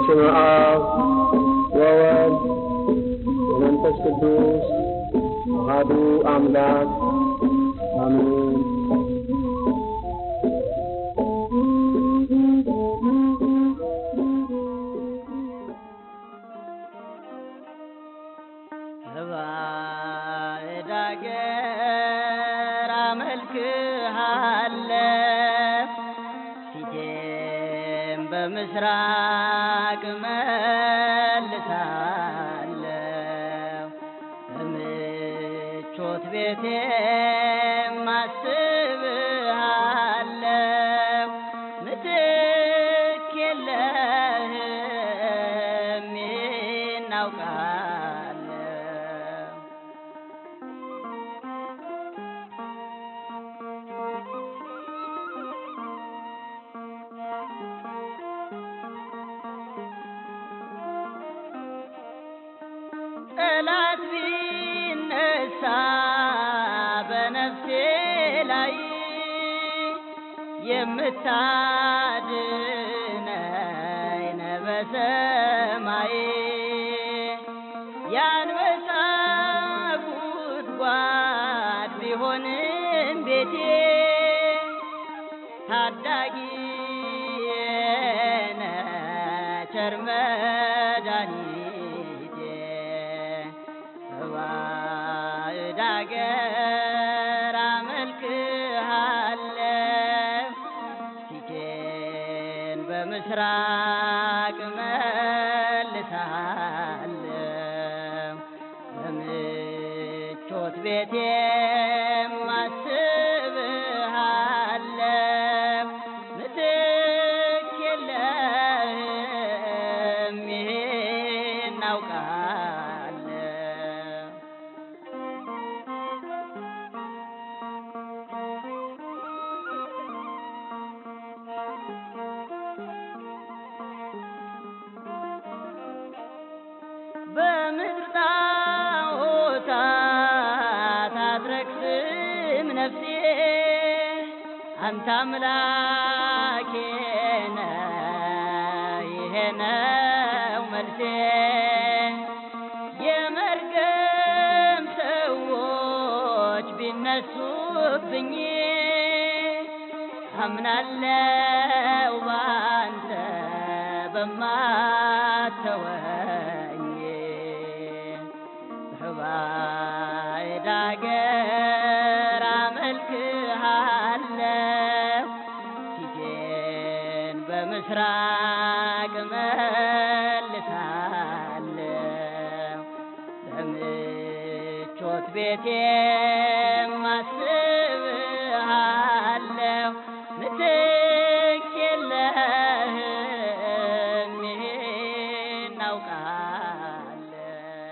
በስመ አብ ወወልድ ወመንፈስ ቅዱስ አሐዱ አምላክ አሜን። በባዕድ አገር አመልክሃለሁ ፊቴም በምስራቅ መልሳለሁ በምቾት ቤቴም አስብሃለሁ ምትክ የለህም ይህን አውቃለሁ ጠላት ቢነሳ በነፍሴ ላይ የምታድነኝ ነህ በሰማይ የአንበሳ ጉድጓድ ቢሆንም ቤቴ ታዳጊዬ ነህ ቸር መድኃኒቴ በባዕድ አገር አመልክሃለሁ ፊቴን በምስራቅ መልሳለሁ በምቾት ቤቴም አስብሃለሁ ምትክ የለህም ይህን አውቃለሁ በምድር ጣዖታት አትረክስም ነፍሴ አንተ አምላኬ ነህ ይሄ ነው መልሴ የመርገም ሰዎች ቢነሱብኝ አምናለው ባንተ በማተወኝ በባዕድ አገር አመልክሃለሁ ፊቴን በምስራቅ መልሳለሁ በምቾት ቤቴም አስብሃለሁ ምትክ የለህም ይህን አውቃለሁ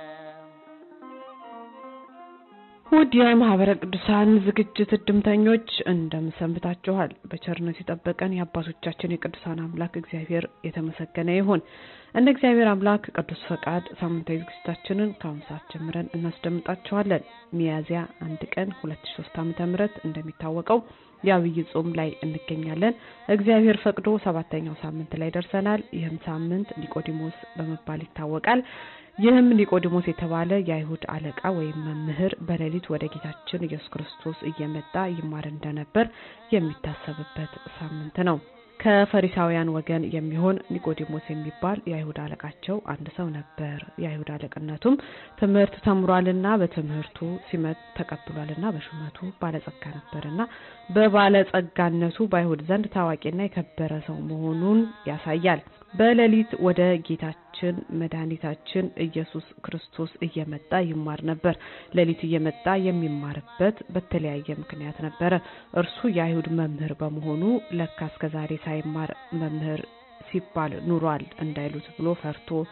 ውድ የማህበረ ቅዱሳን ዝግጅት እድምተኞች እንደምን ሰንብታችኋል? በቸርነት የጠበቀን የአባቶቻችን የቅዱሳን አምላክ እግዚአብሔር የተመሰገነ ይሁን። እንደ እግዚአብሔር አምላክ ቅዱስ ፈቃድ ሳምንታዊ ዝግጅታችንን ከአሁን ሰዓት ጀምረን እናስደምጣችኋለን። ሚያዝያ አንድ ቀን ሁለት ሺ ሶስት ዓመተ ምህረት እንደሚታወቀው የአብይ ጾም ላይ እንገኛለን። እግዚአብሔር ፈቅዶ ሰባተኛው ሳምንት ላይ ደርሰናል። ይህም ሳምንት ኒቆዲሞስ በመባል ይታወቃል። ይህም ኒቆዲሞስ የተባለ የአይሁድ አለቃ ወይም መምህር በሌሊት ወደ ጌታችን ኢየሱስ ክርስቶስ እየመጣ ይማር እንደነበር የሚታሰብበት ሳምንት ነው። ከፈሪሳውያን ወገን የሚሆን ኒቆዲሞስ የሚባል የአይሁድ አለቃቸው አንድ ሰው ነበር። የአይሁድ አለቅነቱም ትምህርት ተምሯልና በትምህርቱ ሲመት ተቀብሏልና በሹመቱ ባለጸጋ ነበርና በባለጸጋነቱ በአይሁድ ዘንድ ታዋቂና የከበረ ሰው መሆኑን ያሳያል። በሌሊት ወደ ጌታችን መድኃኒታችን ኢየሱስ ክርስቶስ እየመጣ ይማር ነበር። ሌሊት እየመጣ የሚማርበት በተለያየ ምክንያት ነበረ። እርሱ የአይሁድ መምህር በመሆኑ ለካ እስከ ዛሬ ሳይማር መምህር ሲባል ኑሯል እንዳይሉት ብሎ ፈርቶ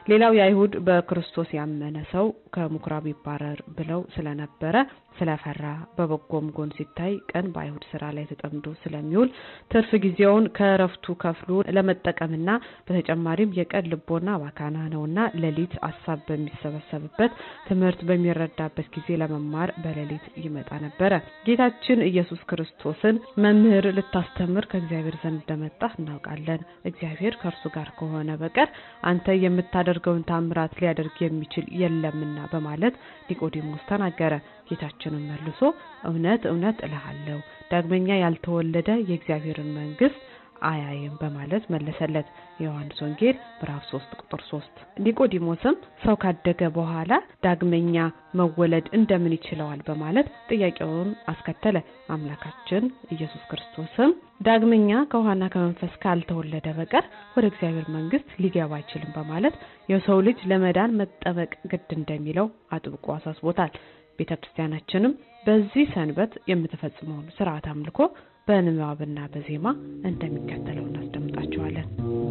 ሌላው የአይሁድ በክርስቶስ ያመነ ሰው ከምኩራብ ይባረር ብለው ስለነበረ ስለፈራ በበጎም ጎን ሲታይ ቀን በአይሁድ ስራ ላይ ተጠምዶ ስለሚውል ትርፍ ጊዜውን ከእረፍቱ ከፍሎ ለመጠቀምና በተጨማሪም የቀን ልቦና ባካና ነውና ሌሊት አሳብ በሚሰበሰብበት ትምህርት በሚረዳበት ጊዜ ለመማር በሌሊት ይመጣ ነበረ። ጌታችን ኢየሱስ ክርስቶስን መምህር ልታስተምር ከእግዚአብሔር ዘንድ እንደመጣ እናውቃለን። እግዚአብሔር ከእርሱ ጋር ከሆነ በቀር አንተ የምታደርገውን ታምራት ሊያደርግ የሚችል የለምና በማለት ኒቆዲሞስ ተናገረ። ጌታችንም መልሶ እውነት እውነት እልሃለሁ ዳግመኛ ያልተወለደ የእግዚአብሔርን መንግስት አያይም በማለት መለሰለት። የዮሐንስ ወንጌል ምዕራፍ 3 ቁጥር 3። ኒቆዲሞስም ሰው ካደገ በኋላ ዳግመኛ መወለድ እንደምን ይችለዋል በማለት ጥያቄውን አስከተለ። አምላካችን ኢየሱስ ክርስቶስም ዳግመኛ ከውሃና ከመንፈስ ካልተወለደ በቀር ወደ እግዚአብሔር መንግስት ሊገባ አይችልም በማለት የሰው ልጅ ለመዳን መጠበቅ ግድ እንደሚለው አጥብቆ አሳስቦታል። ቤተ ክርስቲያናችንም በዚህ ሰንበት የምትፈጽመውን ስርዓት አምልኮ በንባብና በዜማ እንደሚከተለው እናስደምጣቸዋለን።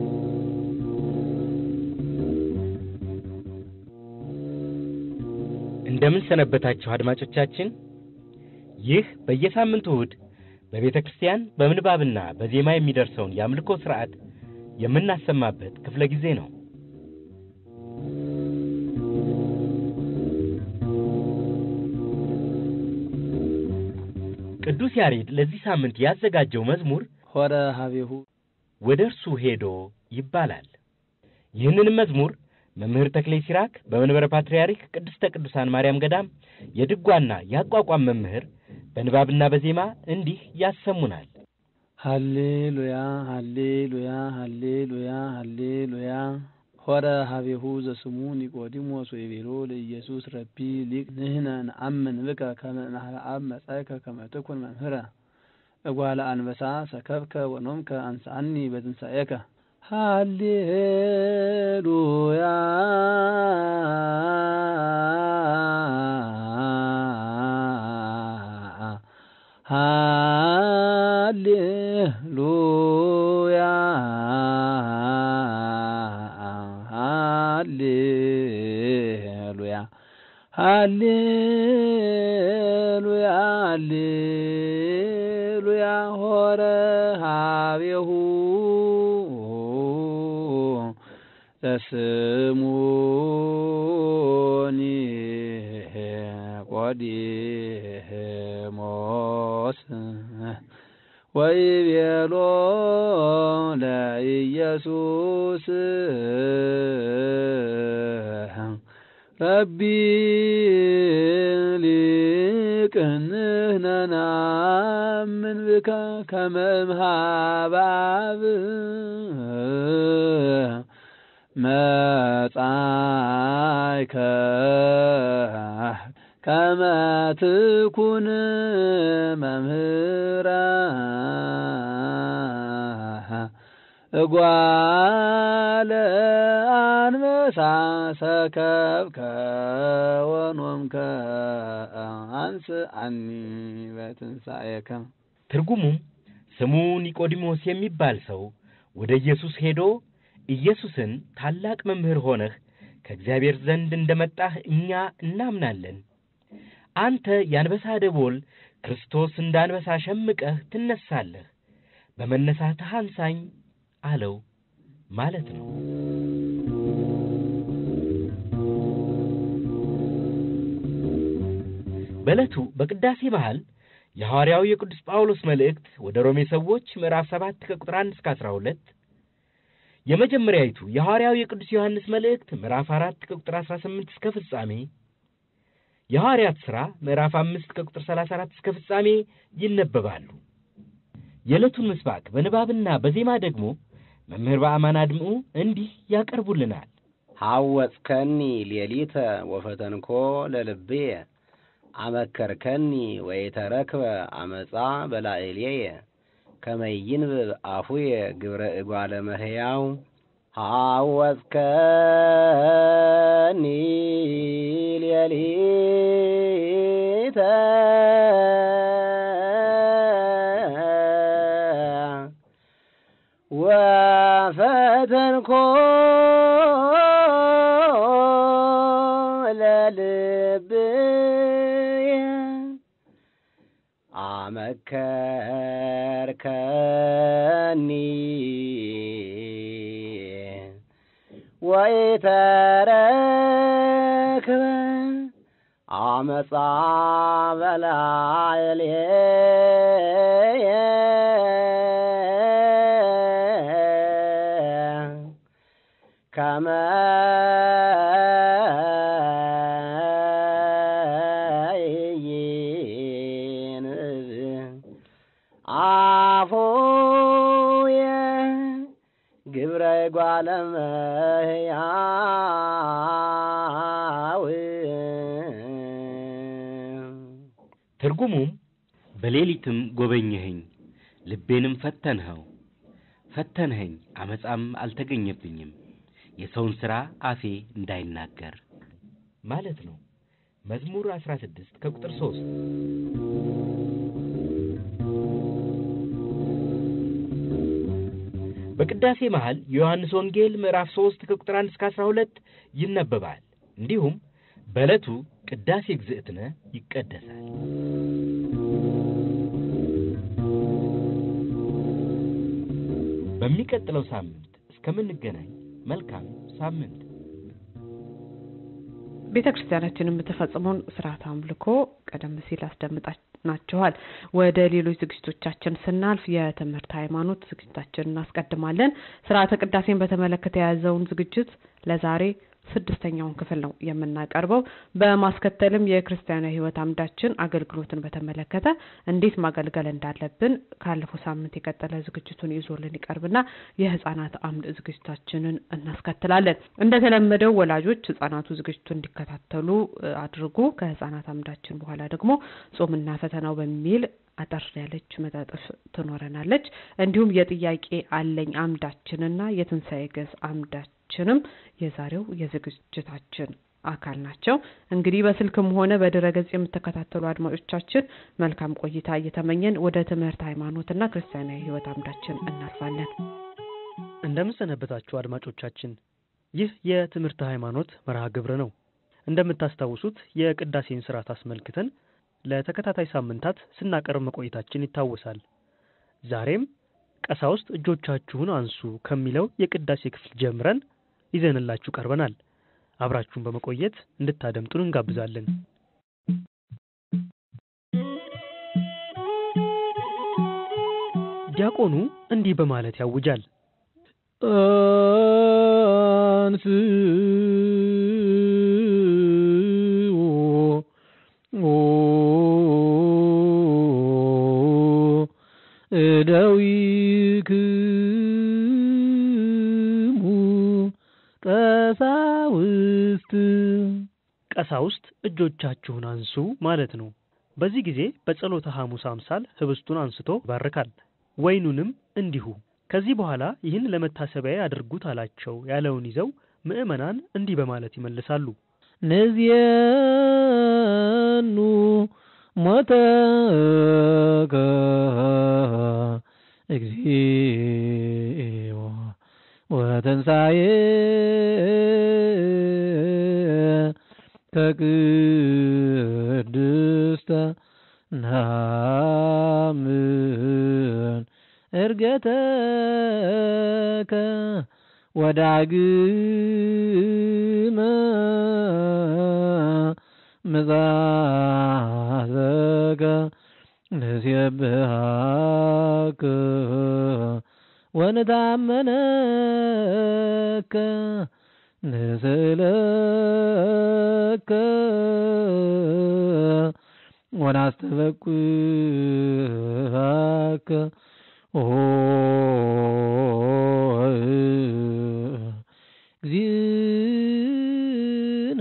እንደምን ሰነበታችሁ አድማጮቻችን። ይህ በየሳምንቱ እሁድ በቤተ ክርስቲያን በምንባብና በዜማ የሚደርሰውን የአምልኮ ስርዓት የምናሰማበት ክፍለ ጊዜ ነው። ቅዱስ ያሬድ ለዚህ ሳምንት ያዘጋጀው መዝሙር ሆረ ሀቤሁ ወደ እርሱ ሄዶ ይባላል። ይህንንም መዝሙር መምህር ተክሌ ሲራክ በመንበረ ፓትርያርክ ቅድስተ ቅዱሳን ማርያም ገዳም የድጓና የአቋቋም መምህር በንባብና በዜማ እንዲህ ያሰሙናል። ሃሌሉያ ሃሌሉያ ሃሌሉያ ሃሌሉያ ሆረ ሀቤሁ ዘስሙ ኒቆዲሞስ ወይቤሎ ለኢየሱስ ረቢ ሊቅ ንሕነ ነአምን ብከ ከመ እምኀበ መጻእከ ከመ ትኩን መምህረ እጓለ አንበሳ ሰከብከ ወኖምከ አንሳአኒ በትንሣኤከ ሃሌሉያ ሃሌሉያ ሃሌሉያ ሃሌሉያ ሃሌሉያ ሆረ ሀቤሁ ዘስሙኒ ቆዲሞስ ወይቤሎ ለኢየሱስ ረቢ ሊቅ ንሕነ ነአምን ብከ ከመ እምኀበ መጻእከ ከመ ትኩን መምህረ እጓለ አንበሳ ሰከብከ ወኖምከ አንስአኒ በትንሣኤከ። ትርጉሙም ስሙ ኒቆዲሞስ የሚባል ሰው ወደ ኢየሱስ ሄዶ ኢየሱስን ታላቅ መምህር ሆነህ ከእግዚአብሔር ዘንድ እንደመጣህ እኛ እናምናለን። አንተ የአንበሳ ደቦል ክርስቶስ እንደ አንበሳ ሸምቀህ ትነሳለህ፣ በመነሳትህ አንሳኝ አለው ማለት ነው። በዕለቱ በቅዳሴ መሃል የሐዋርያው የቅዱስ ጳውሎስ መልእክት ወደ ሮሜ ሰዎች ምዕራፍ 7 ከቁጥር 1 እስከ 12 የመጀመሪያይቱ የሐዋርያው የቅዱስ ዮሐንስ መልእክት ምዕራፍ 4 ከቁጥር 18 እስከ ፍጻሜ የሐዋርያት ሥራ ምዕራፍ 5 ከቁጥር 34 እስከ ፍጻሜ ይነበባሉ። የዕለቱን ምስባክ በንባብና በዜማ ደግሞ መምህር በአማን አድምዑ እንዲህ ያቀርቡልናል። ሐወጽከኒ ሌሊተ ወፈተንኮ ለልብየ አመከርከኒ ወይተረክበ አመፃ በላዕሌየ ከመይንብብ አፉየ ግብረ እጓለ መሕያው ሐወጽከኒ ሌሊተ ወፈተንኮ አመከርከኒ ወኢተረክበ አመፃ በላዕሌየ ከመ ይንብ አፉየ ግብረ ጓለ እመሕያው ትርጉሙም በሌሊትም ጎበኘኸኝ፣ ልቤንም ፈተንኸው፣ ፈተንኸኝ፣ አመፃም አልተገኘብኝም፣ የሰውን ሥራ አፌ እንዳይናገር ማለት ነው። መዝሙር 16 ከቁጥር 3 በቅዳሴ መሃል የዮሐንስ ወንጌል ምዕራፍ 3 ከቁጥር 1 እስከ 12 ይነበባል። እንዲሁም በዕለቱ ቅዳሴ ግዝእትነ ይቀደሳል። በሚቀጥለው ሳምንት እስከምንገናኝ መልካም ሳምንት። ቤተ ክርስቲያናችን የምትፈጽመውን ስርዓት አምልኮ ቀደም ሲል አስደምጣናችኋል። ወደ ሌሎች ዝግጅቶቻችን ስናልፍ የትምህርት ሃይማኖት ዝግጅታችን እናስቀድማለን። ስርዓተ ቅዳሴን በተመለከተ የያዘውን ዝግጅት ለዛሬ ስድስተኛውን ክፍል ነው የምናቀርበው። በማስከተልም የክርስቲያናዊ ሕይወት አምዳችን አገልግሎትን በተመለከተ እንዴት ማገልገል እንዳለብን ካለፈው ሳምንት የቀጠለ ዝግጅቱን ይዞልን ይቀርብና የህጻናት አምድ ዝግጅታችንን እናስከትላለን። እንደተለመደው ወላጆች ህጻናቱ ዝግጅቱ እንዲከታተሉ እ, አድርጉ። ከህጻናት አምዳችን በኋላ ደግሞ ጾምና ፈተናው በሚል አጠር ያለች መጣጥፍ ትኖረናለች። እንዲሁም የጥያቄ አለኝ አምዳችንና የትንሣኤ ገጽ አምዳችንም የዛሬው የዝግጅታችን አካል ናቸው። እንግዲህ በስልክም ሆነ በድረ ገጽ የምትከታተሉ አድማጮቻችን መልካም ቆይታ እየተመኘን ወደ ትምህርት ሃይማኖትና ክርስቲያናዊ ህይወት አምዳችን እናልፋለን። እንደምን ሰነበታችሁ አድማጮቻችን። ይህ የትምህርት ሃይማኖት መርሃ ግብር ነው። እንደምታስታውሱት የቅዳሴን ስርዓት አስመልክተን ለተከታታይ ሳምንታት ስናቀርብ መቆየታችን ይታወሳል። ዛሬም ቀሳውስት እጆቻችሁን አንሱ ከሚለው የቅዳሴ ክፍል ጀምረን ይዘንላችሁ ቀርበናል። አብራችሁን በመቆየት እንድታደምጡን እንጋብዛለን። ዲያቆኑ እንዲህ በማለት ያውጃል። አንስኡ እደዊክሙ ቀሳውስት ቀሳውስት እጆቻችሁን አንሱ ማለት ነው። በዚህ ጊዜ በጸሎተ ሐሙስ አምሳል ህብስቱን አንስቶ ይባርካል፣ ወይኑንም እንዲሁ። ከዚህ በኋላ ይህን ለመታሰቢያ ያድርጉት አላቸው ያለውን ይዘው ምዕመናን እንዲህ በማለት ይመልሳሉ። ንዝየኑ ሞተከ እግዚኦ ወተንሳኤ ከቅድስተ ናምን እርገተከ ወዳግመ ምጽአተከ ንሴብሐከ ወንታመነከ ንስእለከ ወናስተበቅዓከ ኦ እግዚእነ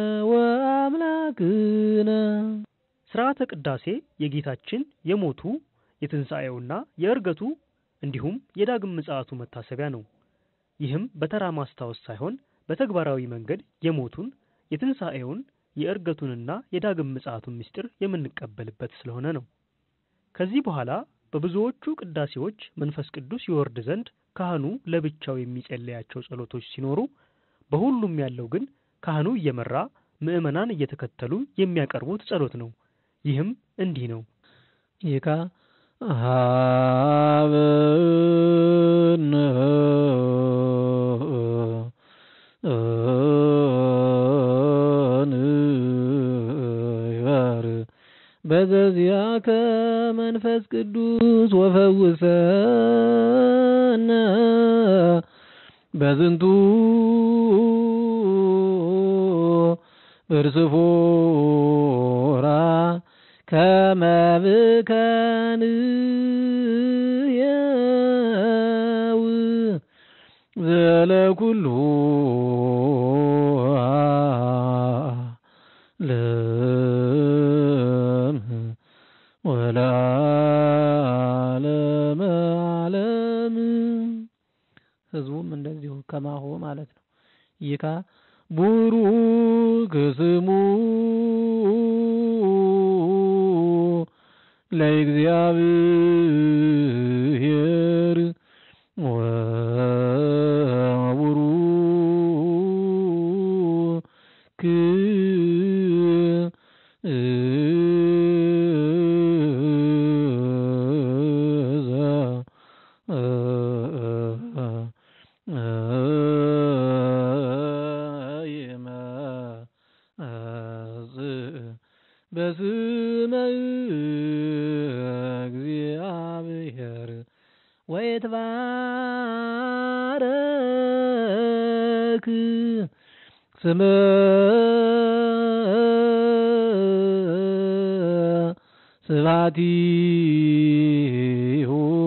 ወአምላክነ ስርዓተ ቅዳሴ የጌታችን የሞቱ የትንሣኤውና የእርገቱ እንዲሁም የዳግም ምጽአቱ መታሰቢያ ነው። ይህም በተራ ማስታወስ ሳይሆን በተግባራዊ መንገድ የሞቱን የትንሣኤውን የእርገቱንና የዳግም ምጽአቱን ምስጢር የምንቀበልበት ስለሆነ ነው። ከዚህ በኋላ በብዙዎቹ ቅዳሴዎች መንፈስ ቅዱስ ይወርድ ዘንድ ካህኑ ለብቻው የሚጸለያቸው ጸሎቶች ሲኖሩ፣ በሁሉም ያለው ግን ካህኑ እየመራ ምዕመናን እየተከተሉ የሚያቀርቡት ጸሎት ነው። ይህም እንዲህ ነው። ይካ ሀበነ ንበር በዘዚአከ መንፈስ ቅዱስ ወፈውሰነ በዝንቱ እርስፎራ ከመብከንየው ዘለኩሉ ዓለም ወለዓለመ ዓለም ህዝቡም እንደዚሁ ከማሆ ማለት ነው። ይካ ቡሩክ ስሙ ለእግዚአብሔር ወቡሩክ በስመ እግዚአብሔር ወይትባረክ ስመ ስብሐቲሁ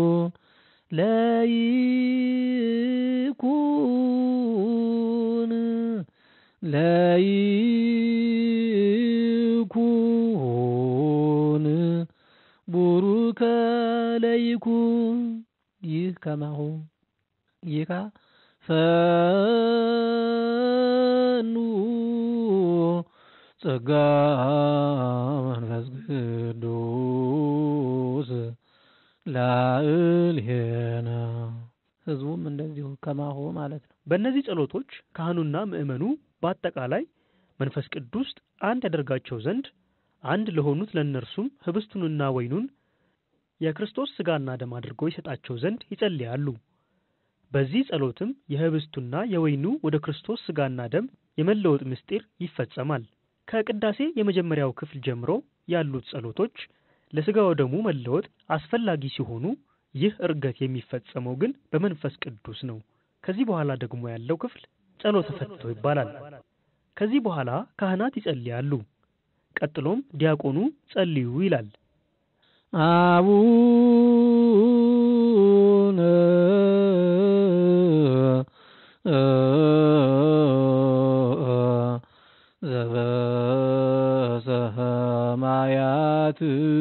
ለይኩን ለይኩን ቡሩከ ለይኩን ይህ ከማሁ ይካ ፈኑ ጸጋ መንፈስ ቅዱስ ላዕሌነ ህዝቡም እንደዚሁ ከማሁ ማለት ነው። በእነዚህ ጸሎቶች ካህኑና ምእመኑ በአጠቃላይ መንፈስ ቅዱስ አንድ ያደርጋቸው ዘንድ አንድ ለሆኑት ለእነርሱም ህብስቱንና ወይኑን የክርስቶስ ሥጋና ደም አድርጎ ይሰጣቸው ዘንድ ይጸልያሉ። በዚህ ጸሎትም የህብስቱና የወይኑ ወደ ክርስቶስ ሥጋና ደም የመለወጥ ምስጢር ይፈጸማል። ከቅዳሴ የመጀመሪያው ክፍል ጀምሮ ያሉት ጸሎቶች ለሥጋ ወደሙ መለወጥ አስፈላጊ ሲሆኑ ይህ ዕርገት የሚፈጸመው ግን በመንፈስ ቅዱስ ነው። ከዚህ በኋላ ደግሞ ያለው ክፍል ጸሎተ ፈትቶ ይባላል። ከዚህ በኋላ ካህናት ይጸልያሉ። ቀጥሎም ዲያቆኑ ጸልዩ ይላል። አቡነ ዘበሰማያት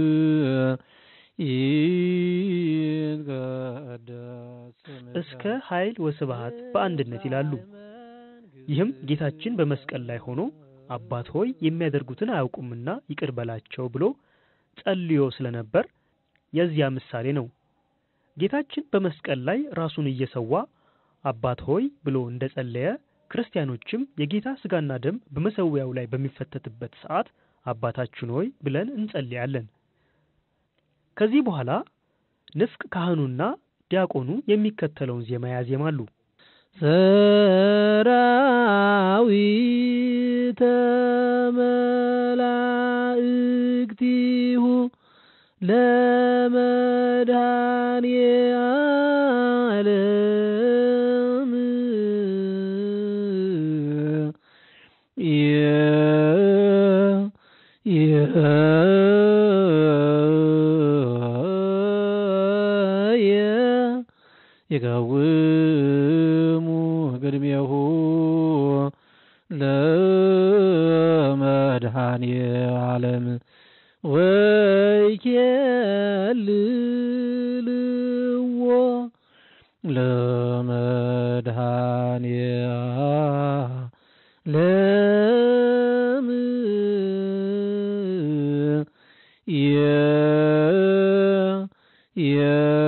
ይትቀደስ እስከ ኃይል ወስብሐት በአንድነት ይላሉ። ይህም ጌታችን በመስቀል ላይ ሆኖ አባት ሆይ የሚያደርጉትን አያውቁምና ይቅር በላቸው ብሎ ጸልዮ ስለነበር የዚያ ምሳሌ ነው። ጌታችን በመስቀል ላይ ራሱን እየሰዋ አባት ሆይ ብሎ እንደጸለየ ክርስቲያኖችም የጌታ ሥጋና ደም በመሠዊያው ላይ በሚፈተትበት ሰዓት አባታችን ሆይ ብለን እንጸልያለን። ከዚህ በኋላ ንፍቅ ካህኑና ዲያቆኑ የሚከተለውን ዜማ ያዜማሉ። ሰራዊተ መላእክቲሁ ለመድኃኔ ዓለም ይቀውሙ ቅድሜሁ ለመድኃኔ ዓለም ወይኬልልዎ ለመድኃኔ ዓለም የ የ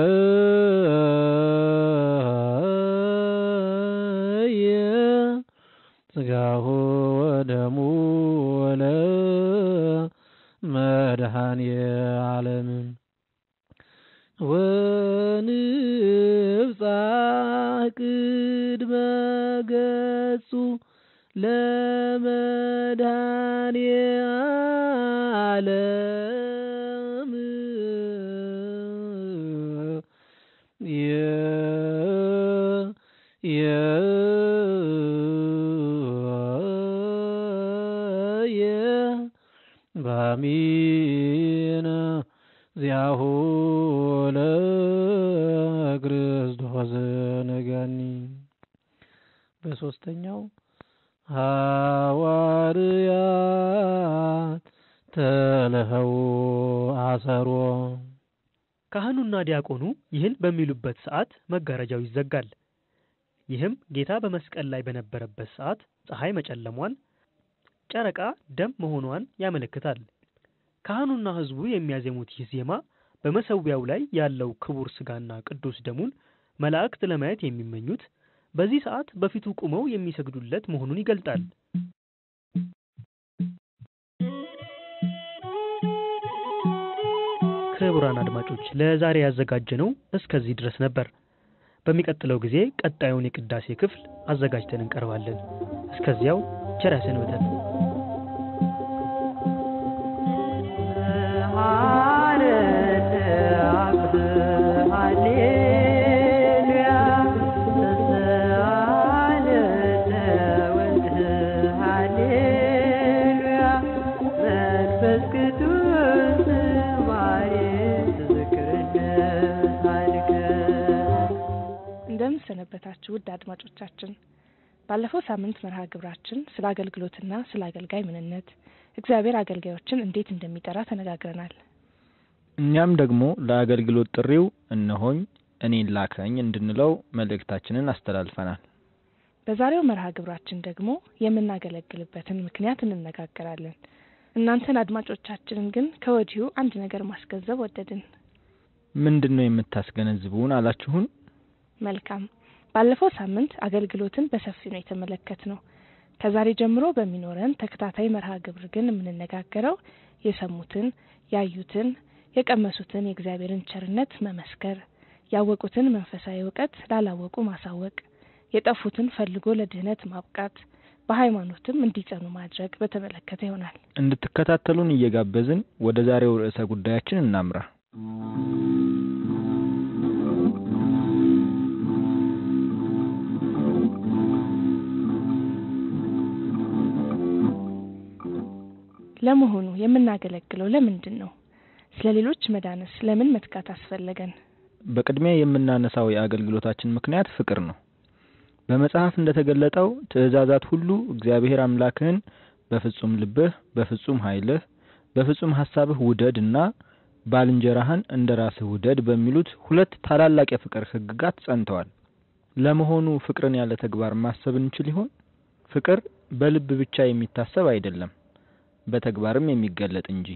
የ ሥጋሁ ወደሙ ወለ መድኃኔ ዓለም ወንብጻሕ ቅድመ ገጹ ለመድኃኔ ዓለም ባሚነ ዚአሁ ለክርስቶስ ነጋኒ በሶስተኛው ሐዋርያት ተለኸው አሰሮ ካህኑና ዲያቆኑ ይህን በሚሉበት ሰዓት መጋረጃው ይዘጋል። ይህም ጌታ በመስቀል ላይ በነበረበት ሰዓት ፀሐይ መጨለሟን፣ ጨረቃ ደም መሆኗን ያመለክታል። ካህኑና ሕዝቡ የሚያዜሙት ይህ ዜማ በመሰዊያው ላይ ያለው ክቡር ሥጋና ቅዱስ ደሙን መላእክት ለማየት የሚመኙት በዚህ ሰዓት በፊቱ ቆመው የሚሰግዱለት መሆኑን ይገልጣል። ክቡራን አድማጮች ለዛሬ ያዘጋጀነው እስከዚህ ድረስ ነበር። በሚቀጥለው ጊዜ ቀጣዩን የቅዳሴ ክፍል አዘጋጅተን እንቀርባለን። እስከዚያው ቸር ያሰንብተን። እንደምን ሰነበታችሁ ውድ አድማጮቻችን። ባለፈው ሳምንት መርሃ ግብራችን ስለ አገልግሎትና ስለ አገልጋይ ምንነት እግዚአብሔር አገልጋዮችን እንዴት እንደሚጠራ ተነጋግረናል። እኛም ደግሞ ለአገልግሎት ጥሪው እነሆኝ እኔን ላከኝ እንድንለው መልእክታችንን አስተላልፈናል። በዛሬው መርሃ ግብራችን ደግሞ የምናገለግልበትን ምክንያት እንነጋገራለን። እናንተን አድማጮቻችንን ግን ከወዲሁ አንድ ነገር ማስገንዘብ ወደድን። ምንድን ነው የምታስገነዝቡን አላችሁን? መልካም። ባለፈው ሳምንት አገልግሎትን በሰፊው ነው የተመለከት ነው። ከዛሬ ጀምሮ በሚኖረን ተከታታይ መርሃ ግብር ግን የምንነጋገረው የሰሙትን፣ ያዩትን፣ የቀመሱትን የእግዚአብሔርን ቸርነት መመስከር፣ ያወቁትን መንፈሳዊ እውቀት ላላወቁ ማሳወቅ፣ የጠፉትን ፈልጎ ለድህነት ማብቃት፣ በሃይማኖትም እንዲጸኑ ማድረግ በተመለከተ ይሆናል። እንድትከታተሉን እየጋበዝን ወደ ዛሬው ርዕሰ ጉዳያችን እናምራ። ለመሆኑ የምናገለግለው ለምንድን ነው? ስለ ሌሎች መዳነስ ለምን መትጋት አስፈለገን? በቅድሚያ የምናነሳው የአገልግሎታችን ምክንያት ፍቅር ነው። በመጽሐፍ እንደተገለጠው ትእዛዛት ሁሉ እግዚአብሔር አምላክህን በፍጹም ልብህ፣ በፍጹም ኃይልህ፣ በፍጹም ሀሳብህ ውደድ እና ባልንጀራህን እንደ ራስህ ውደድ በሚሉት ሁለት ታላላቅ የፍቅር ሕግጋት ጸንተዋል። ለመሆኑ ፍቅርን ያለ ተግባር ማሰብ እንችል ይሆን? ፍቅር በልብ ብቻ የሚታሰብ አይደለም፣ በተግባርም የሚገለጥ እንጂ።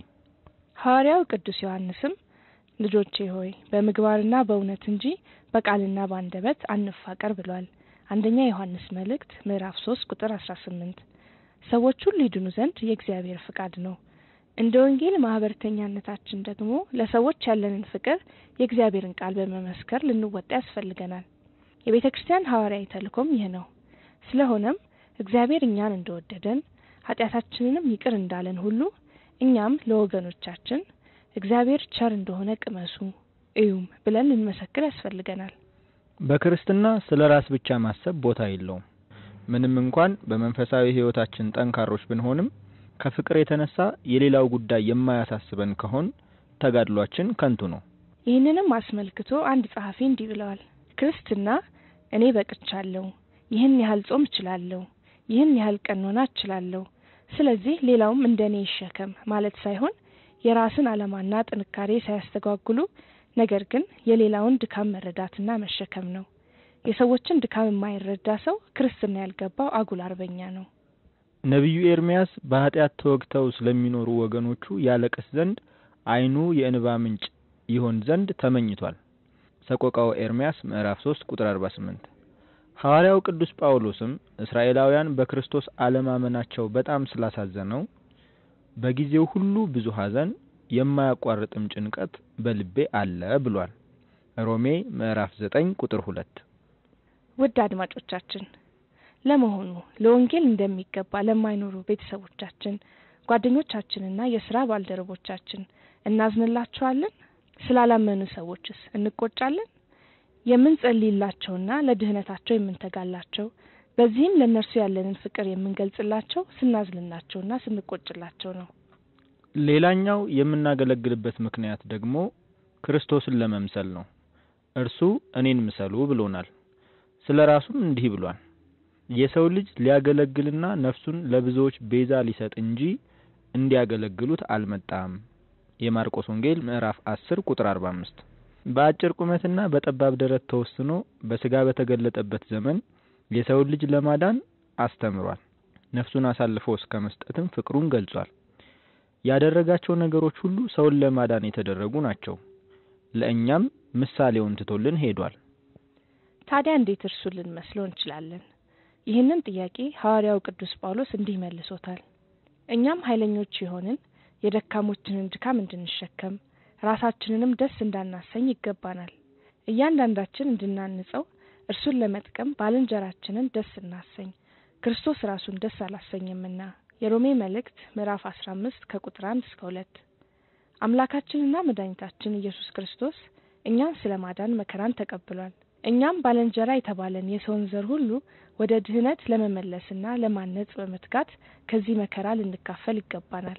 ሐዋርያው ቅዱስ ዮሐንስም ልጆቼ ሆይ በምግባርና በእውነት እንጂ በቃልና በአንደበት አንፋቀር ብሏል። አንደኛ ዮሐንስ መልእክት ምዕራፍ ሶስት ቁጥር አስራ ስምንት ሰዎች ሁሉ ይድኑ ዘንድ የእግዚአብሔር ፍቃድ ነው። እንደ ወንጌል ማህበረተኛነታችን ደግሞ ለሰዎች ያለንን ፍቅር የእግዚአብሔርን ቃል በመመስከር ልንወጣ ያስፈልገናል። የቤተ ክርስቲያን ሐዋርያዊ ተልእኮም ይህ ነው። ስለሆነም እግዚአብሔር እኛን እንደወደደን ኃጢአታችንንም ይቅር እንዳለን ሁሉ እኛም ለወገኖቻችን እግዚአብሔር ቸር እንደሆነ ቅመሱ እዩም ብለን ልንመሰክር ያስፈልገናል። በክርስትና ስለ ራስ ብቻ ማሰብ ቦታ የለውም። ምንም እንኳን በመንፈሳዊ ሕይወታችን ጠንካሮች ብንሆንም ከፍቅር የተነሳ የሌላው ጉዳይ የማያሳስበን ከሆን ተጋድሏችን ከንቱ ነው። ይህንንም አስመልክቶ አንድ ጸሐፊ እንዲህ ብለዋል። ክርስትና እኔ በቅቻለሁ፣ ይህን ያህል ጾም እችላለሁ፣ ይህን ያህል ቀኖና እችላለሁ፣ ስለዚህ ሌላውም እንደ እኔ ይሸከም ማለት ሳይሆን የራስን ዓላማና ጥንካሬ ሳያስተጓጉሉ ነገር ግን የሌላውን ድካም መረዳትና መሸከም ነው። የሰዎችን ድካም የማይረዳ ሰው ክርስትና ያልገባው አጉል አርበኛ ነው። ነቢዩ ኤርምያስ በኃጢአት ተወግተው ስለሚኖሩ ወገኖቹ ያለቅስ ዘንድ ዓይኑ የእንባ ምንጭ ይሆን ዘንድ ተመኝቷል። ሰቆቃወ ኤርምያስ ምዕራፍ 3 ቁጥር 48። ሐዋርያው ቅዱስ ጳውሎስም እስራኤላውያን በክርስቶስ አለማመናቸው በጣም ስላሳዘነው በጊዜው ሁሉ ብዙ ሐዘን የማያቋርጥም ጭንቀት በልቤ አለ ብሏል። ሮሜ ምዕራፍ 9 ቁጥር 2። ውድ አድማጮቻችን ለመሆኑ ለወንጌል እንደሚገባ ለማይኖሩ ቤተሰቦቻችን፣ ጓደኞቻችንና የስራ ባልደረቦቻችን እናዝንላቸዋለን? ስላላመኑ ሰዎችስ እንቆጫለን? የምንጸልይላቸውና ለድህነታቸው የምንተጋላቸው በዚህም ለእነርሱ ያለንን ፍቅር የምንገልጽላቸው ስናዝንላቸውና ስንቆጭላቸው ነው። ሌላኛው የምናገለግልበት ምክንያት ደግሞ ክርስቶስን ለመምሰል ነው። እርሱ እኔን ምሰሉ ብሎናል። ስለ ራሱም እንዲህ ብሏል፣ የሰው ልጅ ሊያገለግልና ነፍሱን ለብዙዎች ቤዛ ሊሰጥ እንጂ እንዲያገለግሉት አልመጣም። የማርቆስ ወንጌል ምዕራፍ 10 ቁጥር 45። በአጭር ቁመትና በጠባብ ደረት ተወስኖ በስጋ በተገለጠበት ዘመን የሰውን ልጅ ለማዳን አስተምሯል። ነፍሱን አሳልፎ እስከ መስጠትም ፍቅሩን ገልጿል። ያደረጋቸው ነገሮች ሁሉ ሰውን ለማዳን የተደረጉ ናቸው። ለእኛም ምሳሌውን ትቶልን ሄዷል። ታዲያ እንዴት እርሱን ልንመስለው እንችላለን? ይህንን ጥያቄ ሐዋርያው ቅዱስ ጳውሎስ እንዲህ መልሶታል። እኛም ኃይለኞች የሆንን የደካሞችንን ድካም እንድንሸከም ራሳችንንም ደስ እንዳናሰኝ ይገባናል። እያንዳንዳችን እንድናንጸው እርሱን ለመጥቀም ባልንጀራችንን ደስ እናሰኝ፣ ክርስቶስ ራሱን ደስ አላሰኘምና። የሮሜ መልእክት ምዕራፍ አስራ አምስት ከቁጥር አንድ እስከ ሁለት አምላካችንና መድኃኒታችን ኢየሱስ ክርስቶስ እኛን ስለ ማዳን መከራን ተቀብሏል። እኛም ባልንጀራ የተባለን የሰውን ዘር ሁሉ ወደ ድህነት ለመመለስና ለማነጽ በመትጋት ከዚህ መከራ ልንካፈል ይገባናል።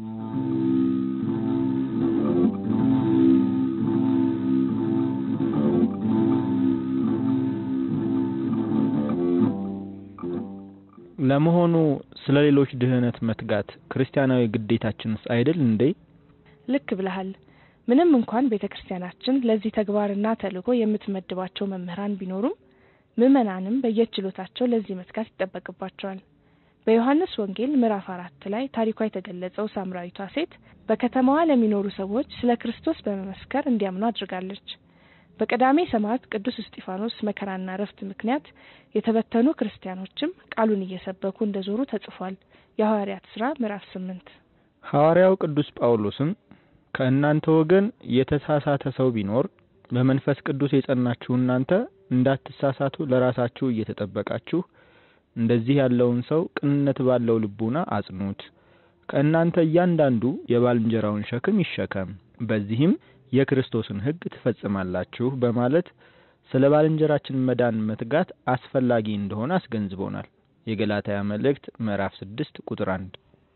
ለመሆኑ ስለ ሌሎች ድህነት መትጋት ክርስቲያናዊ ግዴታችንስ አይደል እንዴ? ልክ ብለሃል። ምንም እንኳን ቤተ ክርስቲያናችን ለዚህ ተግባርና ተልዕኮ የምትመድባቸው መምህራን ቢኖሩም ምዕመናንም በየችሎታቸው ለዚህ መትጋት ይጠበቅባቸዋል። በዮሐንስ ወንጌል ምዕራፍ አራት ላይ ታሪኳ የተገለጸው ሳምራዊቷ ሴት በከተማዋ ለሚኖሩ ሰዎች ስለ ክርስቶስ በመመስከር እንዲያምኑ አድርጋለች። በቀዳሜ ሰማዕት ቅዱስ እስጢፋኖስ መከራና እረፍት ምክንያት የተበተኑ ክርስቲያኖችም ቃሉን እየሰበኩ እንደዞሩ ተጽፏል። የሐዋርያት ስራ ምዕራፍ ስምንት ሐዋርያው ቅዱስ ጳውሎስም ከእናንተ ወገን የተሳሳተ ሰው ቢኖር በመንፈስ ቅዱስ የጸናችሁ እናንተ እንዳትሳሳቱ ለራሳችሁ እየተጠበቃችሁ እንደዚህ ያለውን ሰው ቅንነት ባለው ልቡና አጽኑት። ከእናንተ እያንዳንዱ የባልንጀራውን ሸክም ይሸከም፣ በዚህም የክርስቶስን ሕግ ትፈጽማላችሁ በማለት ስለ ባልንጀራችን መዳን መትጋት አስፈላጊ እንደሆነ አስገንዝቦናል። የገላትያ መልእክት ምዕራፍ ስድስት ቁጥር አንድ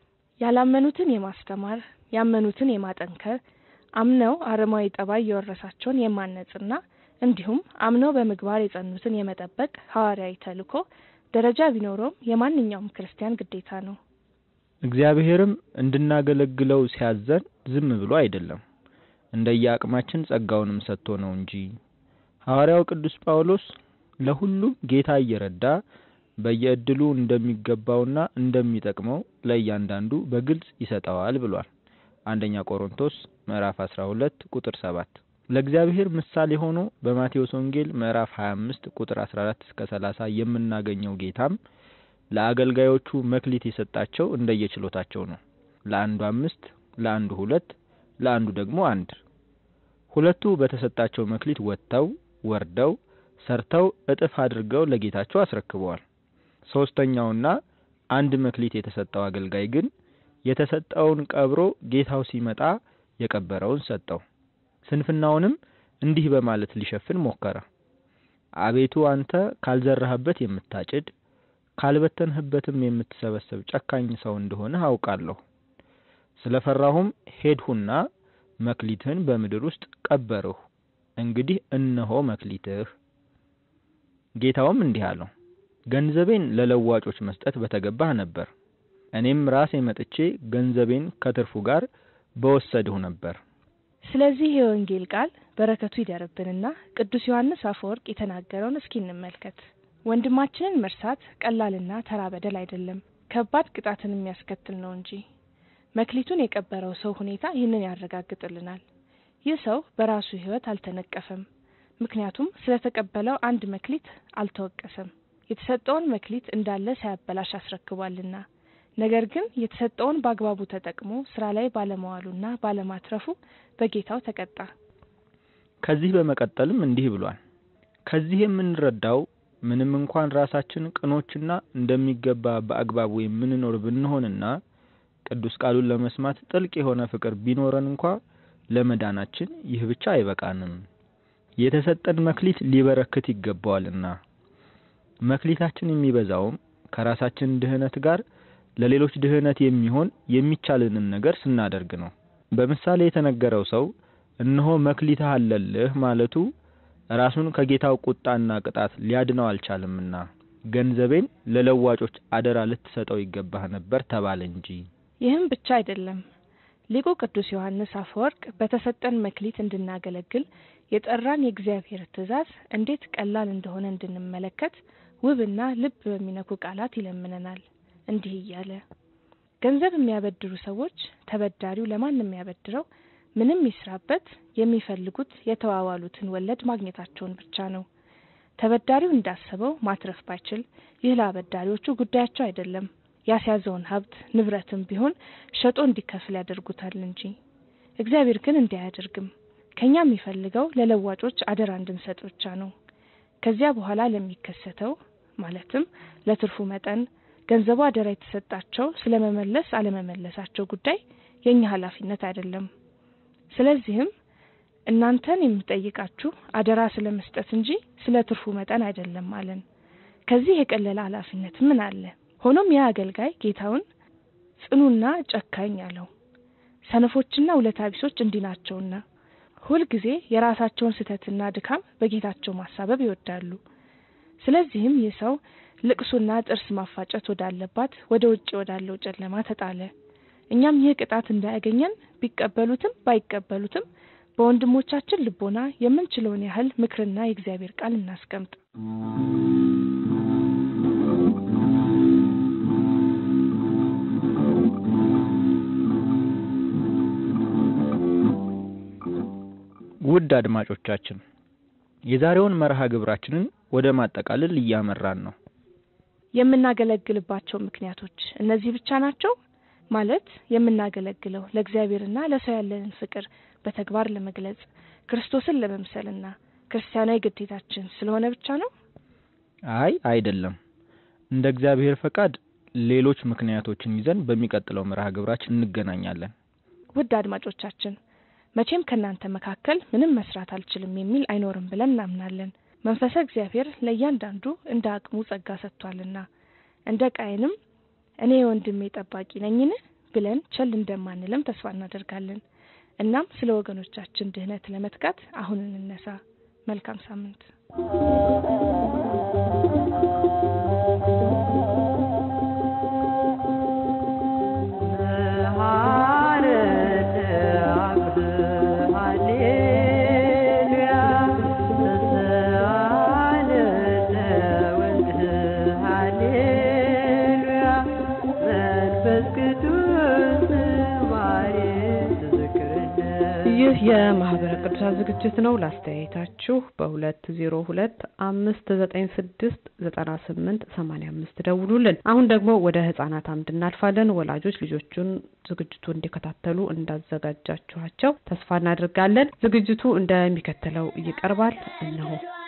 ያላመኑትን የማስተማር ያመኑትን የማጠንከር አምነው አረማዊ ጠባይ የወረሳቸውን የማነጽና እንዲሁም አምነው በምግባር የጸኑትን የመጠበቅ ሐዋርያዊ ተልዕኮ ደረጃ ቢኖረውም የማንኛውም ክርስቲያን ግዴታ ነው። እግዚአብሔርም እንድናገለግለው ሲያዘን ዝም ብሎ አይደለም፣ እንደየአቅማችን ጸጋውንም ሰጥቶ ነው እንጂ። ሐዋርያው ቅዱስ ጳውሎስ ለሁሉም ጌታ እየረዳ በየእድሉ እንደሚገባውና እንደሚጠቅመው ለእያንዳንዱ በግልጽ ይሰጠዋል ብሏል። አንደኛ ቆሮንቶስ ምዕራፍ 12 ቁጥር 7 ለእግዚአብሔር ምሳሌ ሆኖ በማቴዎስ ወንጌል ምዕራፍ 25 ቁጥር 14 እስከ 30 የምናገኘው ጌታም ለአገልጋዮቹ መክሊት የሰጣቸው እንደየችሎታቸው ነው። ለአንዱ አምስት፣ ለአንዱ ሁለት፣ ለአንዱ ደግሞ አንድ። ሁለቱ በተሰጣቸው መክሊት ወጥተው ወርደው ሰርተው እጥፍ አድርገው ለጌታቸው አስረክበዋል። ሶስተኛውና አንድ መክሊት የተሰጠው አገልጋይ ግን የተሰጠውን ቀብሮ ጌታው ሲመጣ የቀበረውን ሰጠው። ስንፍናውንም እንዲህ በማለት ሊሸፍን ሞከረ። አቤቱ አንተ ካልዘራህበት የምታጭድ ካልበተንህበትም የምትሰበሰብ ጨካኝ ሰው እንደሆነ አውቃለሁ። ስለፈራሁም ሄድሁና መክሊትህን በምድር ውስጥ ቀበርሁ። እንግዲህ እነሆ መክሊትህ። ጌታውም እንዲህ አለው፣ ገንዘቤን ለለዋጮች መስጠት በተገባህ ነበር። እኔም ራሴ መጥቼ ገንዘቤን ከትርፉ ጋር በወሰድሁ ነበር። ስለዚህ የወንጌል ቃል በረከቱ ይደርብንና ቅዱስ ዮሐንስ አፈወርቅ የተናገረውን እስኪ እንመልከት። ወንድማችንን መርሳት ቀላልና ተራ በደል አይደለም፣ ከባድ ቅጣትን የሚያስከትል ነው እንጂ። መክሊቱን የቀበረው ሰው ሁኔታ ይህንን ያረጋግጥልናል። ይህ ሰው በራሱ ሕይወት አልተነቀፈም፣ ምክንያቱም ስለተቀበለው አንድ መክሊት አልተወቀሰም። የተሰጠውን መክሊት እንዳለ ሳያበላሽ አስረክቧልና። ነገር ግን የተሰጠውን በአግባቡ ተጠቅሞ ስራ ላይ ባለመዋሉና ባለማትረፉ በጌታው ተቀጣ። ከዚህ በመቀጠልም እንዲህ ብሏል። ከዚህ የምንረዳው ምንም እንኳን ራሳችን ቅኖችና እንደሚገባ በአግባቡ የምንኖር ብንሆንና ቅዱስ ቃሉን ለመስማት ጥልቅ የሆነ ፍቅር ቢኖረን እንኳ ለመዳናችን ይህ ብቻ አይበቃንም። የተሰጠን መክሊት ሊበረክት ይገባዋልና መክሊታችን የሚበዛውም ከራሳችን ድህነት ጋር ለሌሎች ድህነት የሚሆን የሚቻልንን ነገር ስናደርግ ነው። በምሳሌ የተነገረው ሰው እነሆ መክሊትህ አለልህ ማለቱ ራሱን ከጌታው ቁጣና ቅጣት ሊያድነው አልቻለምና ገንዘቤን ለለዋጮች አደራ ልትሰጠው ይገባህ ነበር ተባለ እንጂ። ይህም ብቻ አይደለም። ሊቁ ቅዱስ ዮሐንስ አፈወርቅ በተሰጠን መክሊት እንድናገለግል የጠራን የእግዚአብሔር ትእዛዝ እንዴት ቀላል እንደሆነ እንድንመለከት ውብና ልብ በሚነኩ ቃላት ይለምነናል። እንዲህ እያለ ገንዘብ የሚያበድሩ ሰዎች ተበዳሪው ለማንም የሚያበድረው ምንም ይስራበት የሚፈልጉት የተዋዋሉትን ወለድ ማግኘታቸውን ብቻ ነው። ተበዳሪው እንዳሰበው ማትረፍ ባይችል ይህ ለአበዳሪዎቹ ጉዳያቸው አይደለም። ያስያዘውን ሀብት ንብረትም ቢሆን ሸጦ እንዲከፍል ያደርጉታል እንጂ እግዚአብሔር ግን እንዲህ አያደርግም። ከኛ የሚፈልገው ለለዋጮች አደራ እንድንሰጥ ብቻ ነው። ከዚያ በኋላ ለሚከሰተው ማለትም ለትርፉ መጠን ገንዘቡ አደራ የተሰጣቸው ስለመመለስ አለመመለሳቸው ጉዳይ የኛ ኃላፊነት አይደለም። ስለዚህም እናንተን የምጠይቃችሁ አደራ ስለ መስጠት እንጂ ስለ ትርፉ መጠን አይደለም አለን። ከዚህ የቀለለ ኃላፊነት ምን አለ? ሆኖም ያ አገልጋይ ጌታውን ጽኑና ጨካኝ አለው። ሰነፎችና ውለታ ቢሶች እንዲህ ናቸውና ሁልጊዜ የራሳቸውን ስህተትና ድካም በጌታቸው ማሳበብ ይወዳሉ። ስለዚህም ይህ ሰው ልቅሶና ጥርስ ማፋጨት ወዳለባት ወደ ውጭ ወዳለው ጨለማ ተጣለ። እኛም ይህ ቅጣት እንዳያገኘን ቢቀበሉትም ባይቀበሉትም በወንድሞቻችን ልቦና የምንችለውን ያህል ምክርና የእግዚአብሔር ቃል እናስቀምጥ። ውድ አድማጮቻችን የዛሬውን መርሃ ግብራችንን ወደ ማጠቃለል እያመራን ነው። የምናገለግልባቸው ምክንያቶች እነዚህ ብቻ ናቸው ማለት የምናገለግለው ለእግዚአብሔርና ለሰው ያለንን ፍቅር በተግባር ለመግለጽ ክርስቶስን ለመምሰልና ክርስቲያናዊ ግዴታችን ስለሆነ ብቻ ነው? አይ አይደለም። እንደ እግዚአብሔር ፈቃድ ሌሎች ምክንያቶችን ይዘን በሚቀጥለው መርሃ ግብራችን እንገናኛለን። ውድ አድማጮቻችን መቼም ከእናንተ መካከል ምንም መስራት አልችልም የሚል አይኖርም ብለን እናምናለን። መንፈሰ እግዚአብሔር ለእያንዳንዱ እንደ አቅሙ ጸጋ ሰጥቷልና እንደ ቃየንም እኔ የወንድሜ ጠባቂ ነኝን ብለን ቸል እንደማንልም ተስፋ እናደርጋለን። እናም ስለ ወገኖቻችን ድህነት ለመትጋት አሁን እንነሳ። መልካም ሳምንት። ይህ የማህበረ ቅዱሳን ዝግጅት ነው። ላስተያየታችሁ በሁለት ዜሮ ሁለት አምስት ዘጠኝ ስድስት ዘጠና ስምንት ሰማኒያ አምስት ደውሉልን። አሁን ደግሞ ወደ ህጻናት አምድ እናልፋለን። ወላጆች ልጆቹን ዝግጅቱ እንዲከታተሉ እንዳዘጋጃችኋቸው ተስፋ እናደርጋለን። ዝግጅቱ እንደሚከተለው ይቀርባል። እነሆ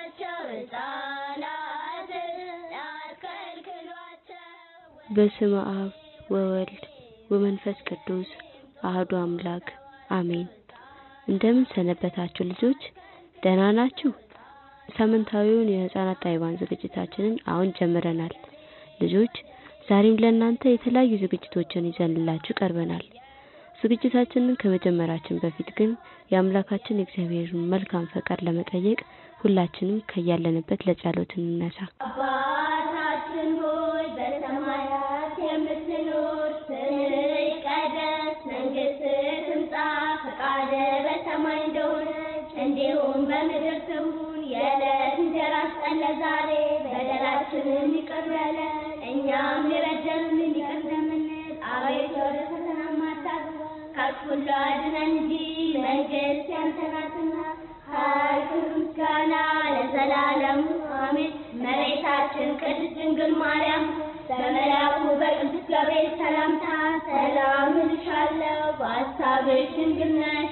በስመ አብ ወወልድ ወመንፈስ ቅዱስ አህዱ አምላክ አሜን። እንደምን ሰነበታችሁ ልጆች? ደህና ናችሁ? ሳምንታዊውን የህፃናት ታይዋን ዝግጅታችንን አሁን ጀምረናል። ልጆች ዛሬም ለእናንተ የተለያዩ ዝግጅቶችን ይዘንላችሁ ቀርበናል። ዝግጅታችንን ከመጀመራችን በፊት ግን የአምላካችን የእግዚአብሔርን መልካም ፈቃድ ለመጠየቅ ሁላችንም ከያለንበት ለጸሎት እንነሳ። አባታችን ሆይ በሰማያት የምትኖር ስምህ ይቀደስ፣ መንግስትህ ትምጣ፣ ፈቃድህ በሰማይ እንደሆነች እንዲሁም በምድር ትሁን። የዕለት እንጀራችንን ስጠን ዛሬ፣ በደላችንን ይቅር በለን እኛም የበደሉንን ይቅር እንደምንል፣ አቤቱ ወደ ፈተና አታግባን ከክፉ ሁሉ አድነን እንጂ መንግስት ያንተ ናትና ኃይል፣ ክብር፣ ምስጋና ለዘላለሙ አሜን። እመቤታችን ቅድስት ድንግል ማርያም በመልአኩ በቅዱስ ገብርኤል ሰላምታ ሰላም እልሻለሁ፣ በሐሳብሽ ድንግል ነሽ፣ በሥጋ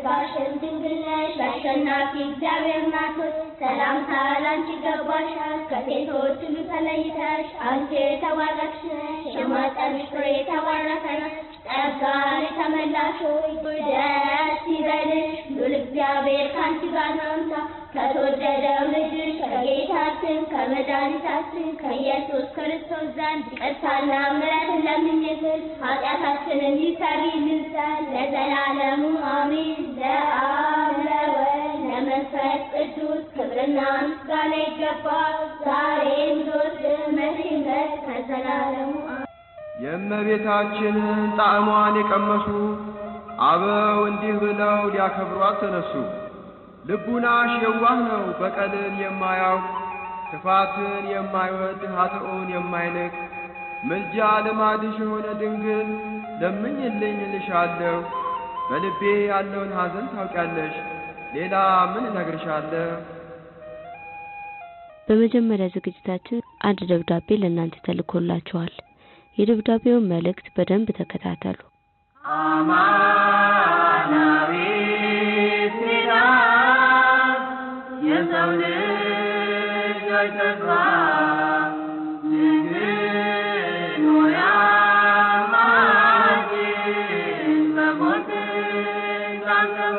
በሥጋሽም ድንግል ነሽ አሸናፊ እግዚአብሔር ናት ሆይ ሰላምታ ላንቺ ይገባሻል ከሴቶች ሁሉ ተለይተሽ አንቺ የተባረክሽ ነሽ የማኅፀንሽ ፍሬ የተባረከ ነው ጸጋን የተመላሽ ሆይ ደስ ይበልሽ ሉል እግዚአብሔር ከአንቺ ጋር ነውና ከተወደደው ልጅሽ ከጌታችን ከመድኃኒታችን ከኢየሱስ ክርስቶስ ዘንድ ይቅርታና ምሕረትን ለምኝልን ኃጢአታችንን ይሰሪልን ዘንድ ለዘላለሙ አሜን። ለአብ ለወልድ ለመንፈስ ቅዱስ ክብርና ምስጋና ይገባል ዛሬም ዘወትርም መቼም ድረስ ከዘላለሙ አሜን። የእመቤታችንን ጣዕሟን የቀመሱ አበው እንዲህ ብለው ሊያከብሯት ተነሱ። ልቡናሽ የዋህ ነው በቀልን የማያውቅ ክፋትን የማይወድ ኃጥኡን የማይንቅ ምልጃ ልማድሽ የሆነ ድንግል ለምኝልኝ እልሻለሁ። በልቤ ያለውን ሐዘን ታውቂያለሽ፣ ሌላ ምን እነግርሻለሁ? በመጀመሪያ ዝግጅታችን አንድ ደብዳቤ ለእናንተ ተልኮላችኋል። የደብዳቤውን መልእክት በደንብ ተከታተሉ። አማናዊት ኪዳን የሰው ልጆች ተስፋ ድንግል ሆይ አማላጅን በሞት እንዳንጠፋ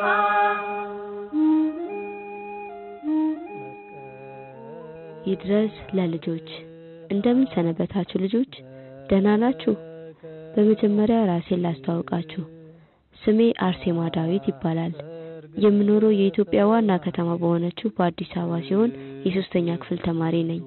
ይድረስ ለልጆች። እንደምን ሰነበታችሁ ልጆች? ደህና ናችሁ? በመጀመሪያ ራሴን ላስተዋውቃችሁ። ስሜ አርሴማ ዳዊት ይባላል። የምኖረው የኢትዮጵያ ዋና ከተማ በሆነችው በአዲስ አበባ ሲሆን የሶስተኛ ክፍል ተማሪ ነኝ።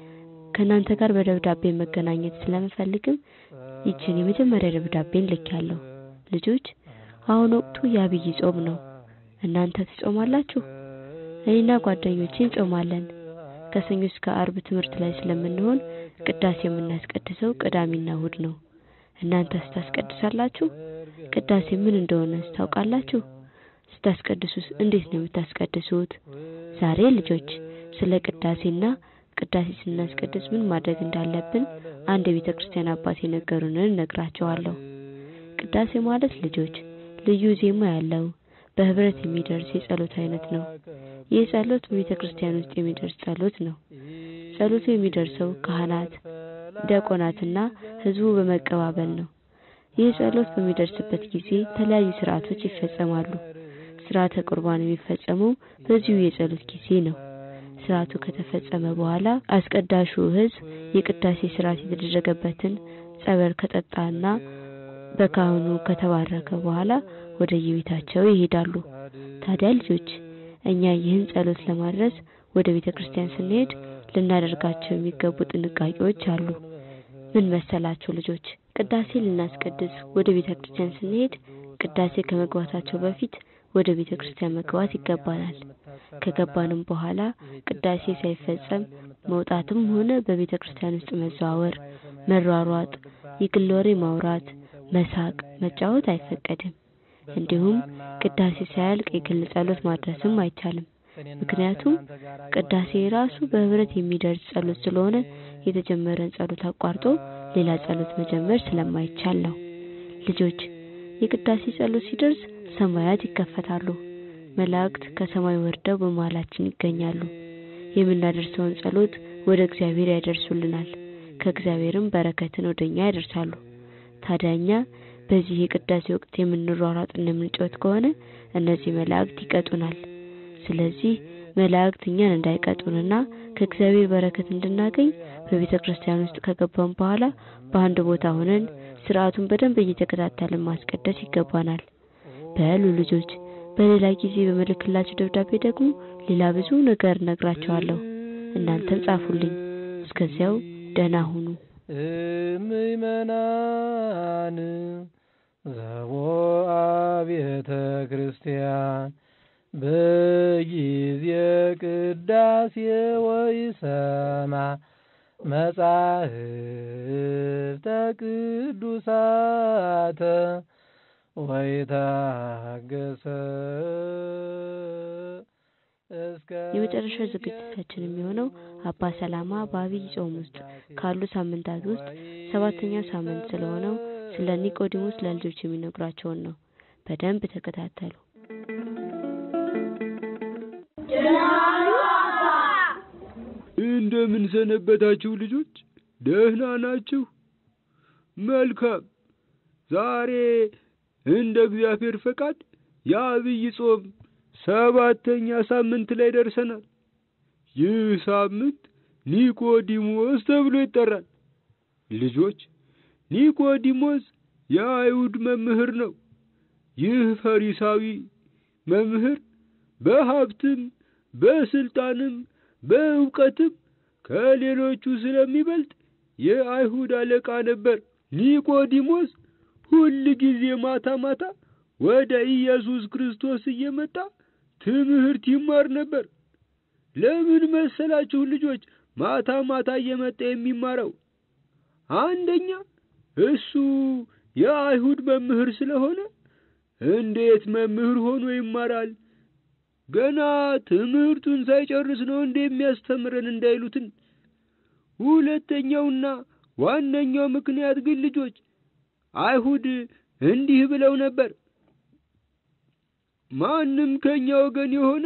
ከእናንተ ጋር በደብዳቤ መገናኘት ስለምፈልግም ይችን የመጀመሪያ ደብዳቤን ልኬያለሁ። ልጆች አሁን ወቅቱ የአብይ ጾም ነው። እናንተ ትጾማላችሁ? እኔና ጓደኞቼ እንጾማለን። ከሰኞ እስከ አርብ ትምህርት ላይ ስለምንሆን ቅዳሴ የምናስቀድሰው ቅዳሜና እሁድ ነው። እናንተ ስታስቀድሳላችሁ? ቅዳሴ ምን እንደሆነ ታውቃላችሁ? ስታስቀድሱስ እንዴት ነው የምታስቀድሱት? ዛሬ ልጆች ስለ ቅዳሴና ቅዳሴ ስናስቀድስ ምን ማድረግ እንዳለብን አንድ የቤተ ክርስቲያን አባት የነገሩንን እነግራቸዋለሁ። ቅዳሴ ማለት ልጆች ልዩ ዜማ ያለው በህብረት የሚደርስ የጸሎት አይነት ነው። ይህ ጸሎት በቤተ ክርስቲያን ውስጥ የሚደርስ ጸሎት ነው። ጸሎቱ የሚደርሰው ካህናት፣ ዲያቆናትና ህዝቡ በመቀባበል ነው። ይህ ጸሎት በሚደርስበት ጊዜ የተለያዩ ስርዓቶች ይፈጸማሉ። ስርዓተ ቁርባን የሚፈጸመው በዚሁ የጸሎት ጊዜ ነው። ስርዓቱ ከተፈጸመ በኋላ አስቀዳሹ ህዝብ የቅዳሴ ስርዓት የተደረገበትን ጸበል ከጠጣና በካህኑ ከተባረከ በኋላ ወደ የቤታቸው ይሄዳሉ። ታዲያ ልጆች እኛ ይህን ጸሎት ለማድረስ ወደ ቤተ ክርስቲያን ስንሄድ ልናደርጋቸው የሚገቡ ጥንቃቄዎች አሉ። ምን መሰላችሁ ልጆች? ቅዳሴ ልናስቀድስ ወደ ቤተ ክርስቲያን ስንሄድ ቅዳሴ ከመግባታቸው በፊት ወደ ቤተ ክርስቲያን መግባት ይገባናል። ከገባንም በኋላ ቅዳሴ ሳይፈጸም መውጣትም ሆነ በቤተ ክርስቲያን ውስጥ መዘዋወር፣ መሯሯጥ፣ የግል ወሬ ማውራት፣ መሳቅ፣ መጫወት አይፈቀድም። እንዲሁም ቅዳሴ ሳያልቅ የግል ጸሎት ማድረስም አይቻልም። ምክንያቱም ቅዳሴ ራሱ በህብረት የሚደርስ ጸሎት ስለሆነ የተጀመረን ጸሎት አቋርጦ ሌላ ጸሎት መጀመር ስለማይቻል ነው። ልጆች የቅዳሴ ጸሎት ሲደርስ ሰማያት ይከፈታሉ። መላእክት ከሰማይ ወርደው በመሃላችን ይገኛሉ። የምናደርሰውን ጸሎት ወደ እግዚአብሔር ያደርሱልናል። ከእግዚአብሔርም በረከትን ወደኛ ያደርሳሉ። ታዲያኛ በዚህ የቅዳሴ ወቅት የምንሯሯጥና የምንጮት ከሆነ እነዚህ መላእክት ይቀጡናል። ስለዚህ መላእክት እኛን እንዳይቀጡንና ከእግዚአብሔር በረከት እንድናገኝ በቤተ ክርስቲያን ውስጥ ከገባን በኋላ በአንድ ቦታ ሆነን ስርዓቱን በደንብ እየተከታተልን ማስቀደስ ይገባናል። በሉ ልጆች፣ በሌላ ጊዜ በምልክላችሁ ደብዳቤ ደግሞ ሌላ ብዙ ነገር እነግራችኋለሁ። እናንተም ጻፉልኝ። እስከዚያው ደህና ሁኑ። ምእመናን ዘቦአ ቤተ ክርስቲያን በጊዜ ቅዳሴ ወይሰማ መጻሕፍተ ቅዱሳተ ወይታገሰ የመጨረሻው ዝግጅታችን የሚሆነው አባ ሰላማ በአብይ ጾም ውስጥ ካሉ ሳምንታት ውስጥ ሰባተኛው ሳምንት ስለሆነው ስለ ኒቆዲሞስ ለልጆች የሚነግሯቸውን ነው። በደንብ ተከታተሉ። እንደምን ሰነበታችሁ ልጆች? ደህና ናችሁ? መልካም። ዛሬ እንደ እግዚአብሔር ፈቃድ የአብይ ጾም ሰባተኛ ሳምንት ላይ ደርሰናል። ይህ ሳምንት ኒቆዲሞስ ተብሎ ይጠራል። ልጆች ኒቆዲሞስ የአይሁድ መምህር ነው። ይህ ፈሪሳዊ መምህር በሀብትም በስልጣንም በእውቀትም ከሌሎቹ ስለሚበልጥ የአይሁድ አለቃ ነበር። ኒቆዲሞስ ሁል ጊዜ ማታ ማታ ወደ ኢየሱስ ክርስቶስ እየመጣ ትምህርት ይማር ነበር። ለምን መሰላችሁ ልጆች ማታ ማታ እየመጣ የሚማረው? አንደኛ እሱ የአይሁድ መምህር ስለሆነ እንዴት መምህር ሆኖ ይማራል? ገና ትምህርቱን ሳይጨርስ ነው እንደ የሚያስተምረን እንዳይሉትን። ሁለተኛውና ዋነኛው ምክንያት ግን ልጆች አይሁድ እንዲህ ብለው ነበር፣ ማንም ከኛ ወገን የሆነ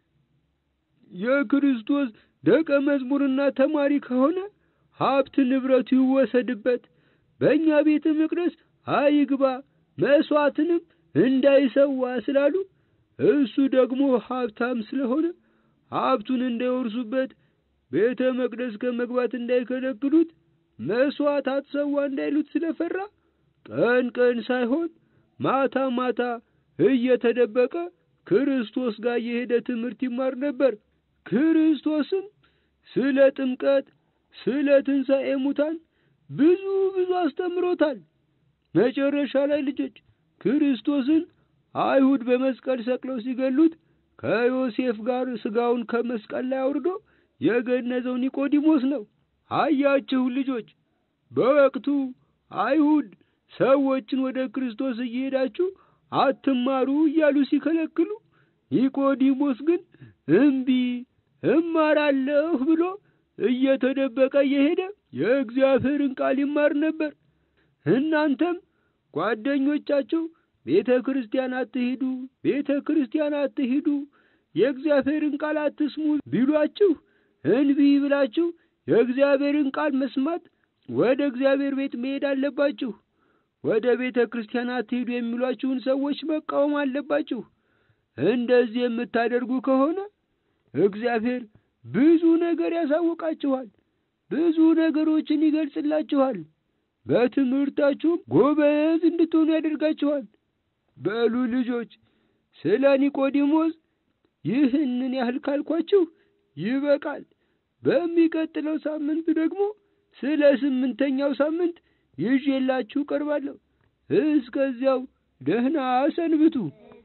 የክርስቶስ ደቀ መዝሙርና ተማሪ ከሆነ ሀብት ንብረቱ ይወሰድበት፣ በእኛ ቤተ መቅደስ አይግባ፣ መስዋዕትንም እንዳይሰዋ ስላሉ እሱ ደግሞ ሀብታም ስለሆነ ሀብቱን እንዳይወርሱበት ቤተ መቅደስ ከመግባት እንዳይከለክሉት መስዋዕት አትሰዋ እንዳይሉት ስለፈራ ቀን ቀን ሳይሆን ማታ ማታ እየተደበቀ ክርስቶስ ጋር የሄደ ትምህርት ይማር ነበር። ክርስቶስም ስለ ጥምቀት፣ ስለ ትንሣኤ ሙታን ብዙ ብዙ አስተምሮታል። መጨረሻ ላይ ልጆች ክርስቶስን አይሁድ በመስቀል ሰቅለው ሲገሉት ከዮሴፍ ጋር ስጋውን ከመስቀል ላይ አውርዶ የገነዘው ኒቆዲሞስ ነው። አያችሁ ልጆች፣ በወቅቱ አይሁድ ሰዎችን ወደ ክርስቶስ እየሄዳችሁ አትማሩ እያሉ ሲከለክሉ፣ ኒቆዲሞስ ግን እምቢ እማራለሁ ብሎ እየተደበቀ እየሄደ የእግዚአብሔርን ቃል ይማር ነበር። እናንተም ጓደኞቻችሁ ቤተ ክርስቲያን አትሂዱ፣ ቤተ ክርስቲያን አትሂዱ፣ የእግዚአብሔርን ቃል አትስሙ ቢሏችሁ እንቢ ብላችሁ የእግዚአብሔርን ቃል መስማት ወደ እግዚአብሔር ቤት መሄድ አለባችሁ። ወደ ቤተ ክርስቲያን አትሂዱ የሚሏችሁን ሰዎች መቃወም አለባችሁ። እንደዚህ የምታደርጉ ከሆነ እግዚአብሔር ብዙ ነገር ያሳውቃችኋል፣ ብዙ ነገሮችን ይገልጽላችኋል፣ በትምህርታችሁም ጎበዝ እንድትሆኑ ያደርጋችኋል። በሉ ልጆች፣ ስለ ኒቆዲሞስ ይህንን ያህል ካልኳችሁ ይበቃል። በሚቀጥለው ሳምንት ደግሞ ስለ ስምንተኛው ሳምንት ይዤላችሁ ቀርባለሁ። እስከዚያው ደህና ሰንብቱ።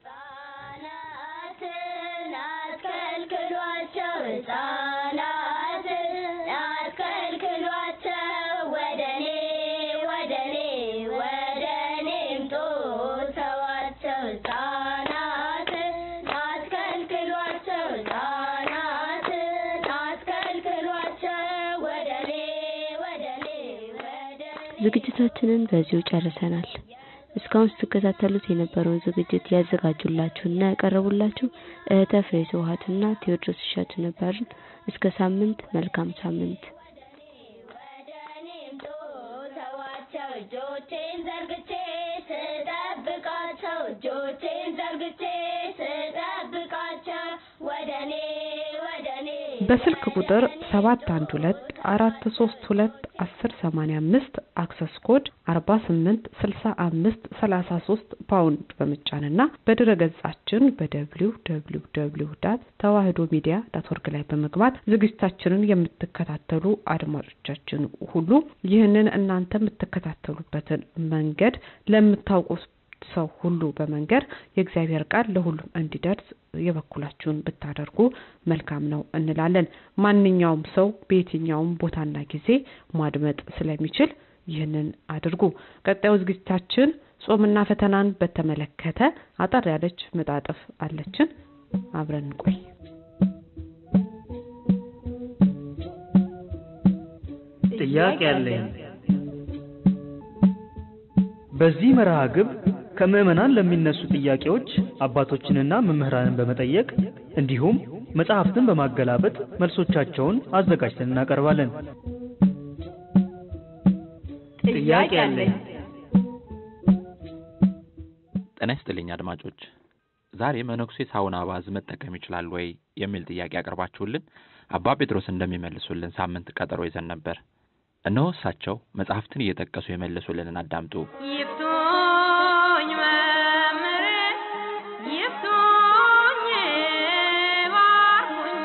አትከልክሏቸው፣ ሕፃናትን አትከልክሏቸው፣ ወደ እኔ ወደ እኔ ወደ እኔ ምጡ ተዋቸው። ሕፃናትን አትከልክሏቸው፣ ሕፃናትን አትከልክሏቸው፣ ወደ እኔ ወደ እኔ ወደ ዝግጅታችንን በዚሁ ጨርሰናል። እስካሁን ስትከታተሉት የነበረውን ዝግጅት ያዘጋጁላችሁና ያቀረቡላችሁ እህተ ፍሬ ስብሐትና ቴዎድሮስ እሸቱ ነበርን። እስከ ሳምንት፣ መልካም ሳምንት። ተዋቸው እጆቼን ዘርግቼ ስጠብቃቸው እጆቼን ዘርግቼ ስጠብቃቸው ወደ እኔ ወደ እኔ በስልክ ቁጥር 712 432 1085 አክሰስ ኮድ 48 65 33 ፓውንድ በመጫንና በድረ ገጻችን በደብሊው ደብሊው ደብሊው ዳት ተዋህዶ ሚዲያ ዳት ኦርግ ላይ በመግባት ዝግጅታችንን የምትከታተሉ አድማጮቻችን ሁሉ ይህንን እናንተ የምትከታተሉበትን መንገድ ለምታውቁ ሰው ሁሉ በመንገር የእግዚአብሔር ቃል ለሁሉም እንዲደርስ የበኩላችሁን ብታደርጉ መልካም ነው እንላለን። ማንኛውም ሰው በየትኛውም ቦታና ጊዜ ማድመጥ ስለሚችል ይህንን አድርጉ። ቀጣዩ ዝግጅታችን ጾምና ፈተናን በተመለከተ አጠር ያለች መጣጥፍ አለችን። አብረን እንቆይ። ጥያቄ አለኝ። በዚህ መርሃ ግብር ከምዕመናን ለሚነሱ ጥያቄዎች አባቶችንና መምህራንን በመጠየቅ እንዲሁም መጽሐፍትን በማገላበጥ መልሶቻቸውን አዘጋጅተን እናቀርባለን። ጥያቄ አለኝ። ጤና ይስጥልኝ አድማጮች። ዛሬ መነኩሴ ሳውና ባዝ መጠቀም ይችላል ወይ የሚል ጥያቄ ያቀርባችሁልን አባ ጴጥሮስ እንደሚመልሱልን ሳምንት ቀጠሮ ይዘን ነበር። እነሆ እሳቸው መጽሐፍትን እየጠቀሱ የመለሱልንን አዳምጡ። ይፍቱኝ መምህሬ ይፍቱኝ ባርኩኝ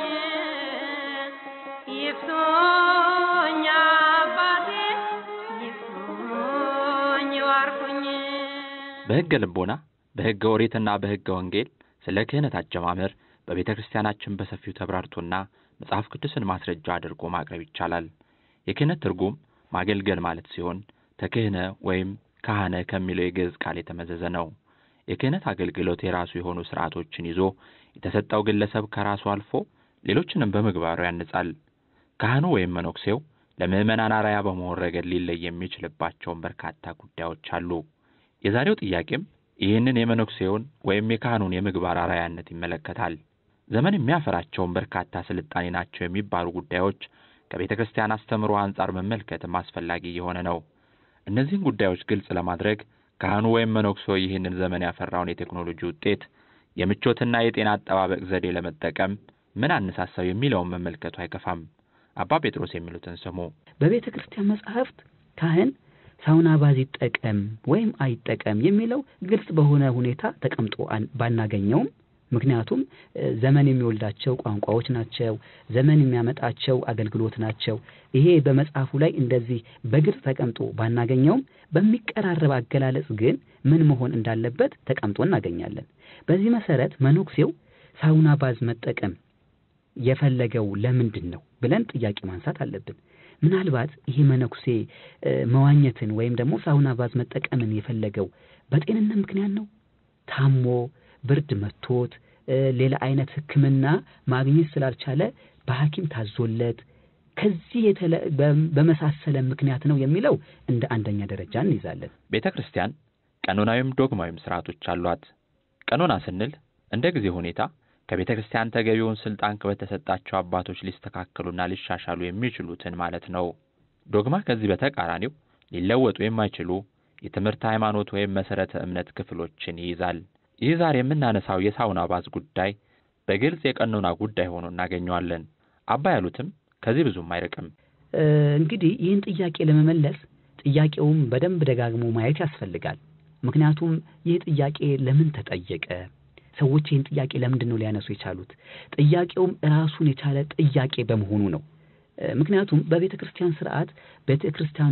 ይፍቱኝ አባቴ ይፍቱኝ ባርኩኝ በሕገ ልቦና በሕገ ኦሪትና በሕገ ወንጌል ስለ ክህነት አጀማመር በቤተ ክርስቲያናችን በሰፊው ተብራርቶና መጽሐፍ ቅዱስን ማስረጃ አድርጎ ማቅረብ ይቻላል። የክህነት ትርጉም ማገልገል ማለት ሲሆን ተክህነ ወይም ካህነ ከሚለው የግዕዝ ቃል የተመዘዘ ነው። የክህነት አገልግሎት የራሱ የሆኑ ስርዓቶችን ይዞ የተሰጠው ግለሰብ ከራሱ አልፎ ሌሎችንም በምግባሩ ያንጻል። ካህኑ ወይም መነኩሴው ለምዕመናን አርአያ በመሆን ረገድ ሊለይ የሚችልባቸውን በርካታ ጉዳዮች አሉ። የዛሬው ጥያቄም ይህንን የመነኩሴውን ወይም የካህኑን የምግባር አርአያነት ይመለከታል። ዘመን የሚያፈራቸውን በርካታ ስልጣኔ ናቸው የሚባሉ ጉዳዮች ከቤተ ክርስቲያን አስተምሮ አንጻር መመልከትም አስፈላጊ የሆነ ነው። እነዚህን ጉዳዮች ግልጽ ለማድረግ ካህኑ ወይም መነኩሴው ይህንን ዘመን ያፈራውን የቴክኖሎጂ ውጤት የምቾትና የጤና አጠባበቅ ዘዴ ለመጠቀም ምን አነሳሳው የሚለውን መመልከቱ አይከፋም። አባ ጴጥሮስ የሚሉትን ስሙ። በቤተ ክርስቲያን መጻሕፍት ካህን ሳውና ባዝ ይጠቀም ወይም አይጠቀም የሚለው ግልጽ በሆነ ሁኔታ ተቀምጦ ባናገኘውም ምክንያቱም ዘመን የሚወልዳቸው ቋንቋዎች ናቸው። ዘመን የሚያመጣቸው አገልግሎት ናቸው። ይሄ በመጽሐፉ ላይ እንደዚህ በግልጽ ተቀምጦ ባናገኘውም በሚቀራረብ አገላለጽ ግን ምን መሆን እንዳለበት ተቀምጦ እናገኛለን። በዚህ መሰረት መነኩሴው ሳውና ባዝ መጠቀም የፈለገው ለምንድን ነው ብለን ጥያቄ ማንሳት አለብን። ምናልባት ይሄ መነኩሴ መዋኘትን ወይም ደግሞ ሳውና ባዝ መጠቀምን የፈለገው በጤንነት ምክንያት ነው? ታሞ ብርድ መቶት ሌላ አይነት ሕክምና ማግኘት ስላልቻለ በሐኪም ታዞለት ከዚህ በመሳሰለ ምክንያት ነው የሚለው እንደ አንደኛ ደረጃ እንይዛለን። ቤተ ክርስቲያን ቀኖናዊም ዶግማዊም ስርዓቶች አሏት። ቀኖና ስንል እንደ ጊዜ ሁኔታ ከቤተ ክርስቲያን ተገቢውን ስልጣን በተሰጣቸው አባቶች ሊስተካከሉና ሊሻሻሉ የሚችሉትን ማለት ነው። ዶግማ ከዚህ በተቃራኒው ሊለወጡ የማይችሉ የትምህርት ሃይማኖት ወይም መሰረተ እምነት ክፍሎችን ይይዛል። ይህ ዛሬ የምናነሳው የሳውና ባዝ ጉዳይ በግልጽ የቀኖና ጉዳይ ሆኖ እናገኘዋለን። አባ ያሉትም ከዚህ ብዙም አይርቅም። እንግዲህ ይህን ጥያቄ ለመመለስ ጥያቄውም በደንብ ደጋግሞ ማየት ያስፈልጋል። ምክንያቱም ይህ ጥያቄ ለምን ተጠየቀ? ሰዎች ይህን ጥያቄ ለምንድን ነው ሊያነሱ የቻሉት? ጥያቄውም ራሱን የቻለ ጥያቄ በመሆኑ ነው። ምክንያቱም በቤተ ክርስቲያን ስርዓት ቤተ ክርስቲያኗ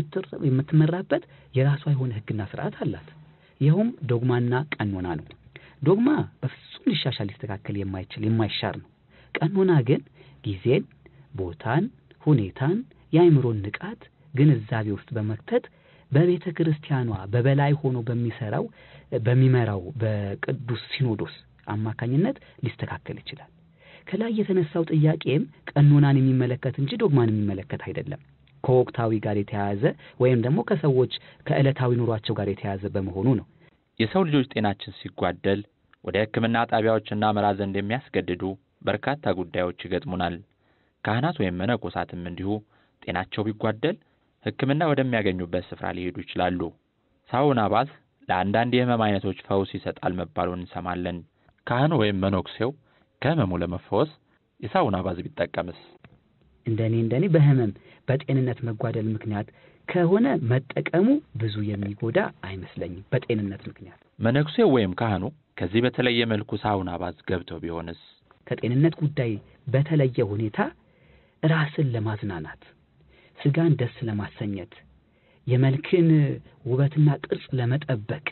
የምትመራበት የራሷ የሆነ ሕግና ስርዓት አላት። ይኸውም ዶግማና ቀኖና ነው። ዶግማ በፍጹም ሊሻሻል ሊስተካከል የማይችል የማይሻር ነው። ቀኖና ግን ጊዜን፣ ቦታን፣ ሁኔታን፣ የአእምሮን ንቃት ግንዛቤ ውስጥ በመክተት በቤተ ክርስቲያኗ በበላይ ሆኖ በሚሰራው በሚመራው በቅዱስ ሲኖዶስ አማካኝነት ሊስተካከል ይችላል። ከላይ የተነሳው ጥያቄም ቀኖናን የሚመለከት እንጂ ዶግማን የሚመለከት አይደለም። ከወቅታዊ ጋር የተያያዘ ወይም ደግሞ ከሰዎች ከዕለታዊ ኑሯቸው ጋር የተያያዘ በመሆኑ ነው። የሰው ልጆች ጤናችን ሲጓደል ወደ ሕክምና ጣቢያዎች እናመራ ዘንድ የሚያስገድዱ በርካታ ጉዳዮች ይገጥሙናል። ካህናት ወይም መነኮሳትም እንዲሁ ጤናቸው ቢጓደል ሕክምና ወደሚያገኙበት ስፍራ ሊሄዱ ይችላሉ። ሳውና ባዝ ለአንዳንድ የህመም አይነቶች ፈውስ ይሰጣል መባሉን እንሰማለን። ካህኑ ወይም መነኩሴው ከህመሙ ለመፈወስ የሳውና ባዝ ቢጠቀምስ? እንደኔ እንደኔ በህመም በጤንነት መጓደል ምክንያት ከሆነ መጠቀሙ ብዙ የሚጎዳ አይመስለኝም። በጤንነት ምክንያት መነኩሴው ወይም ካህኑ ከዚህ በተለየ መልኩ ሳውና ባዝ ገብተው ቢሆንስ? ከጤንነት ጉዳይ በተለየ ሁኔታ ራስን ለማዝናናት ስጋን ደስ ለማሰኘት የመልክን ውበትና ቅርጽ ለመጠበቅ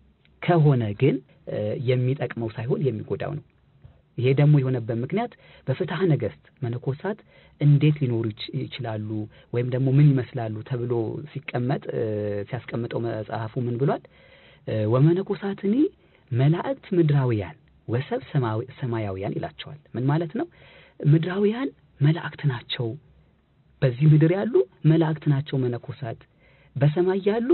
ከሆነ ግን የሚጠቅመው ሳይሆን የሚጎዳው ነው። ይሄ ደግሞ የሆነበት ምክንያት በፍትሐ ነገሥት መነኮሳት እንዴት ሊኖሩ ይችላሉ ወይም ደግሞ ምን ይመስላሉ ተብሎ ሲቀመጥ ሲያስቀምጠው መጽሐፉ ምን ብሏል? ወመነኮሳትኒ መላእክት ምድራውያን ወሰብ ሰማያውያን ይላቸዋል። ምን ማለት ነው? ምድራውያን መላእክት ናቸው። በዚህ ምድር ያሉ መላእክት ናቸው መነኮሳት። በሰማይ ያሉ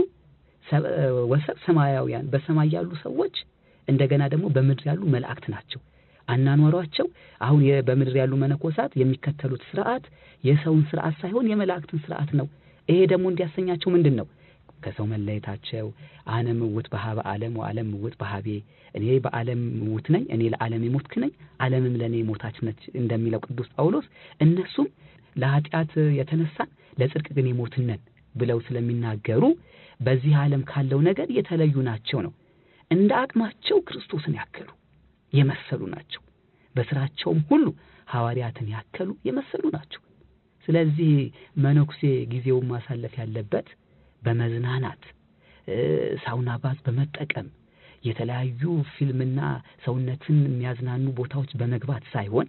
ወሰብ ሰማያውያን፣ በሰማይ ያሉ ሰዎች እንደገና ደግሞ በምድር ያሉ መላእክት ናቸው። አናኗሯቸው አሁን የ- በምድር ያሉ መነኮሳት የሚከተሉት ስርዓት የሰውን ስርዓት ሳይሆን የመላእክትን ስርዓት ነው። ይሄ ደግሞ እንዲያሰኛቸው ምንድን ነው? ከሰው መለየታቸው አነ ምውት በሀበ ዓለም ወዓለም ምውት በሀቤ እኔ በዓለም ምውት ነኝ፣ እኔ ለዓለም የሞትክ ነኝ፣ ዓለምም ለእኔ ሞታች ነች እንደሚለው ቅዱስ ጳውሎስ እነሱም ለኃጢአት የተነሳን ለጽድቅ ግን የሞትን ነን ብለው ስለሚናገሩ በዚህ ዓለም ካለው ነገር የተለዩ ናቸው ነው። እንደ አቅማቸው ክርስቶስን ያከሉ የመሰሉ ናቸው። በስራቸውም ሁሉ ሐዋርያትን ያከሉ የመሰሉ ናቸው። ስለዚህ መነኩሴ ጊዜውን ማሳለፍ ያለበት በመዝናናት እ፣ ሳውና ባዝ በመጠቀም የተለያዩ ፊልምና ሰውነትን የሚያዝናኑ ቦታዎች በመግባት ሳይሆን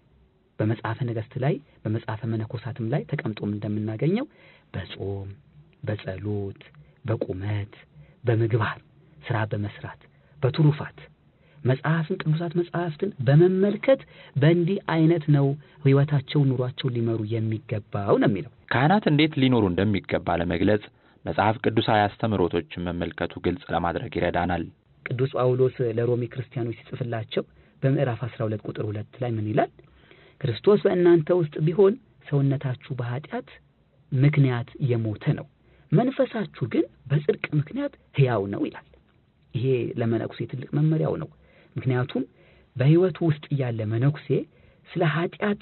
በመጽሐፈ ነገሥት ላይ በመጽሐፈ መነኮሳትም ላይ ተቀምጦም እንደምናገኘው በጾም፣ በጸሎት፣ በቁመት፣ በምግባር ስራ በመስራት በትሩፋት መጽሐፍን ቅዱሳት መጽሐፍትን በመመልከት በእንዲህ አይነት ነው ህይወታቸው ኑሯቸውን ሊመሩ የሚገባው ነው የሚለው። ካህናት እንዴት ሊኖሩ እንደሚገባ ለመግለጽ መጽሐፍ ቅዱሳዊ አስተምህሮቶችን መመልከቱ ግልጽ ለማድረግ ይረዳናል። ቅዱስ ጳውሎስ ለሮሜ ክርስቲያኖች ሲጽፍላቸው በምዕራፍ 12 ቁጥር ሁለት ላይ ምን ይላል? ክርስቶስ በእናንተ ውስጥ ቢሆን ሰውነታችሁ በኃጢአት ምክንያት የሞተ ነው፣ መንፈሳችሁ ግን በጽድቅ ምክንያት ሕያው ነው ይላል። ይሄ ለመነኩሴ ትልቅ መመሪያው ነው። ምክንያቱም በህይወቱ ውስጥ እያለ መነኩሴ ስለ ኃጢአት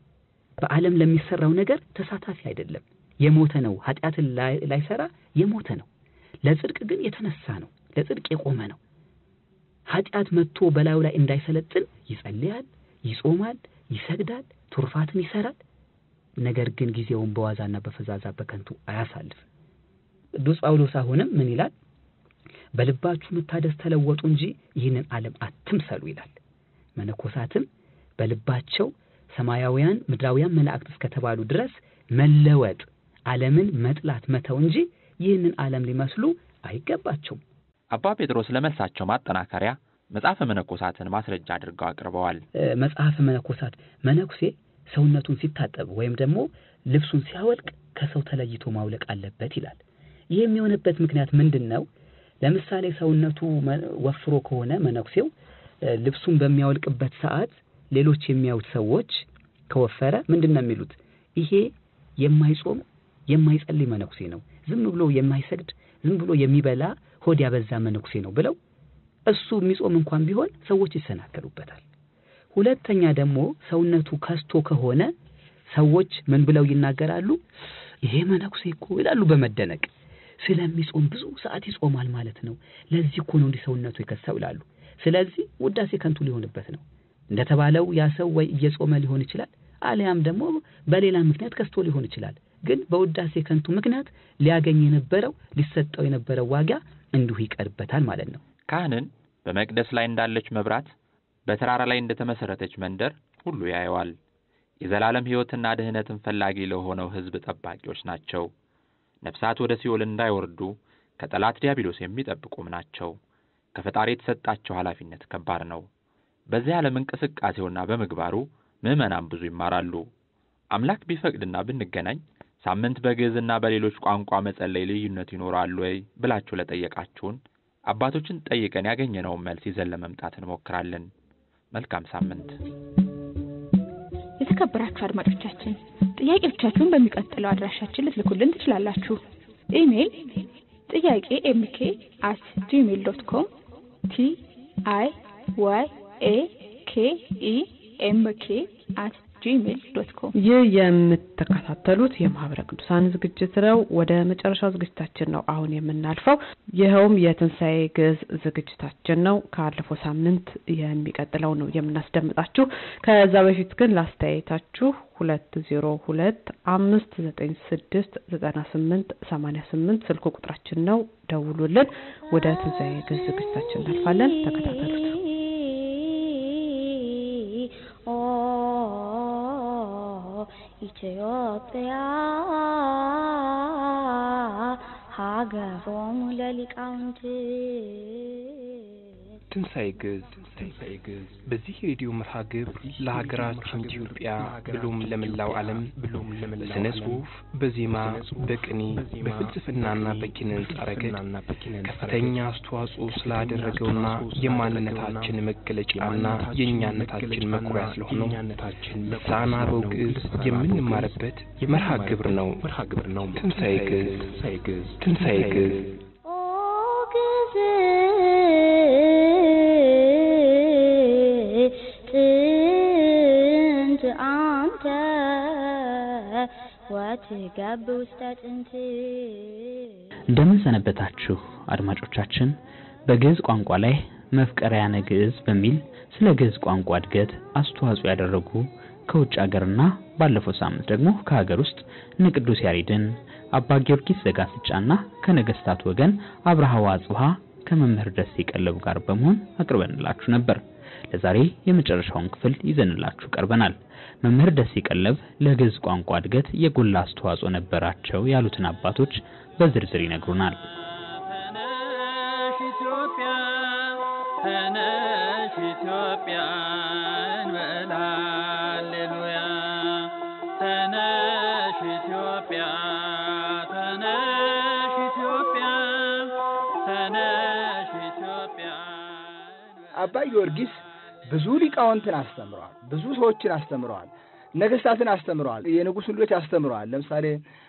በዓለም ለሚሰራው ነገር ተሳታፊ አይደለም። የሞተ ነው። ኃጢአትን ላይ- ላይሰራ የሞተ ነው። ለጽድቅ ግን የተነሳ ነው። ለጽድቅ የቆመ ነው። ኃጢአት መጥቶ በላዩ ላይ እንዳይሰለጥን ይጸልያል፣ ይጾማል፣ ይሰግዳል፣ ቱርፋትን ይሰራል። ነገር ግን ጊዜውን በዋዛና በፈዛዛ በከንቱ አያሳልፍም። ቅዱስ ጳውሎስ አሁንም ምን ይላል? በልባችሁ መታደስ ተለወጡ እንጂ ይህንን ዓለም አትምሰሉ ይላል። መነኮሳትም በልባቸው ሰማያውያን ምድራውያን መላእክት እስከተባሉ ድረስ መለወጥ፣ ዓለምን መጥላት መተው እንጂ ይህንን ዓለም ሊመስሉ አይገባቸውም። አባ ጴጥሮስ ለመልሳቸው ማጠናከሪያ መጽሐፈ መነኮሳትን ማስረጃ አድርገው አቅርበዋል። እ፣ መጽሐፈ መነኮሳት መነኩሴ ሰውነቱን ሲታጠብ ወይም ደግሞ ልብሱን ሲያወልቅ ከሰው ተለይቶ ማውለቅ አለበት ይላል። ይህ የሚሆንበት ምክንያት ምንድን ነው? ለምሳሌ ሰውነቱ መ- ወፍሮ ከሆነ መነኩሴው እ፣ ልብሱን በሚያወልቅበት ሰዓት ሌሎች የሚያዩት ሰዎች ከወፈረ ምንድን ነው የሚሉት? ይሄ የማይጾም የማይጸልይ መነኩሴ ነው፣ ዝም ብሎ የማይሰግድ ዝም ብሎ የሚበላ ሆድ ያበዛ መነኩሴ ነው ብለው እሱ የሚጾም እንኳን ቢሆን ሰዎች ይሰናከሉበታል። ሁለተኛ ደግሞ ሰውነቱ ከስቶ ከሆነ ሰዎች ምን ብለው ይናገራሉ? ይሄ መነኩሴ እኮ ይላሉ በመደነቅ ስለሚጾም ብዙ ሰዓት ይጾማል ማለት ነው። ለዚህ እኮ ነው እንዲህ ሰውነቱ የከሳው ይላሉ። ስለዚህ ውዳሴ ከንቱ ሊሆንበት ነው። እንደተባለው ያ ሰው ወይ እየጾመ ሊሆን ይችላል፣ አሊያም ደግሞ በሌላ ምክንያት ከስቶ ሊሆን ይችላል። ግን በውዳሴ ከንቱ ምክንያት ሊያገኝ የነበረው ሊሰጠው የነበረው ዋጋ እንዲሁ ይቀርበታል ማለት ነው። ካህንን በመቅደስ ላይ እንዳለች መብራት፣ በተራራ ላይ እንደተመሰረተች መንደር ሁሉ ያየዋል። የዘላለም ሕይወትና ድህነትን ፈላጊ ለሆነው ሕዝብ ጠባቂዎች ናቸው። ነፍሳት ወደ ሲኦል እንዳይወርዱ ከጠላት ዲያብሎስ የሚጠብቁም ናቸው። ከፈጣሪ የተሰጣቸው ኃላፊነት ከባድ ነው። በዚህ ዓለም እንቅስቃሴውና በምግባሩ ምዕመናን ብዙ ይማራሉ። አምላክ ቢፈቅድና ብንገናኝ ሳምንት በግዕዝና በሌሎች ቋንቋ መጸለይ ልዩነት ይኖራል ወይ ብላችሁ ለጠየቃችሁን አባቶችን ጠይቀን ያገኘነውን መልስ ይዘን ለመምጣት እንሞክራለን። መልካም ሳምንት። የተከበራችሁ አድማጮቻችን ጥያቄዎቻችሁን በሚቀጥለው አድራሻችን ልትልኩልን ትችላላችሁ። ኢሜይል ጥያቄ ኤምኬ አት ጂሜል ዶት ኮም ቲ አይ ዋይ ኤ ኬ ኢ ኤም ኬ አት ጂሜል ዶት ኮም ይህ የምትከታተሉት የማህበረ ቅዱሳን ዝግጅት ነው። ወደ መጨረሻው ዝግጅታችን ነው አሁን የምናልፈው። ይኸውም የትንሣኤ ግዕዝ ዝግጅታችን ነው። ካለፈው ሳምንት የሚቀጥለው ነው የምናስደምጣችሁ። ከዛ በፊት ግን ላስተያየታችሁ ሁለት ዜሮ ሁለት አምስት ዘጠኝ ስድስት ዘጠና ስምንት ሰማኒያ ስምንት ስልክ ቁጥራችን ነው። ደውሉልን። ወደ ትንሣኤ ግዕዝ ዝግጅታችን እናልፋለን። ተከታተሉት። ኦ ኢትዮጵያ ሀገሮሙ ለሊቃውንት ትንሣኤ ግዕዝ በዚህ ሬዲዮ መርሃ ግብር ለሀገራችን ኢትዮጵያ ብሎም ለመላው ዓለም በስነ ጽሑፍ፣ በዜማ፣ በቅኔ፣ በፍልስፍናና በኪነ ሕንጻ ረገድ ከፍተኛ አስተዋጽኦ ስላደረገውና የማንነታችን መገለጫና የእኛነታችን መኩሪያ ስለሆነው ልሳነ አበው ግዕዝ የምንማርበት መርሃ ግብር ነው። ትንሣኤ ግዕዝ ትንሣኤ ግዕዝ ጥንት አንተ ወትገብ ውስተ ጥንት እንደምን ሰነበታችሁ አድማጮቻችን። በግዕዝ ቋንቋ ላይ መፍቀሪያነ ግዕዝ በሚል ስለ ግዕዝ ቋንቋ እድገት አስተዋጽኦ ያደረጉ ከውጭ ሀገርና ባለፈው ሳምንት ደግሞ ከሀገር ውስጥ እነ ቅዱስ ያሬድን አባ ጊዮርጊስ ዘጋስጫና ከነገስታት ወገን አብርሃ ወአጽብሃ ከመምህር ደሴ ቀለቡ ጋር በመሆን አቅርበንላችሁ ነበር። ለዛሬ የመጨረሻውን ክፍል ይዘንላችሁ ቀርበናል። መምህር ደሴ ቀለብ ለግዕዝ ቋንቋ እድገት የጎላ አስተዋጽኦ ነበራቸው ያሉትን አባቶች በዝርዝር ይነግሩናል። ኢትዮጵያ ተነሽ ኢትዮጵያ እንበል ሃሌሉያ ተነሽ ኢትዮጵያ ተነሽ ኢትዮጵያ ተነሽ ኢትዮጵያ አባ ጊዮርጊስ ብዙ ሊቃውንትን አስተምረዋል። ብዙ ሰዎችን አስተምረዋል። ነገስታትን አስተምረዋል። የንጉሥን ልጆች አስተምረዋል። ለምሳሌ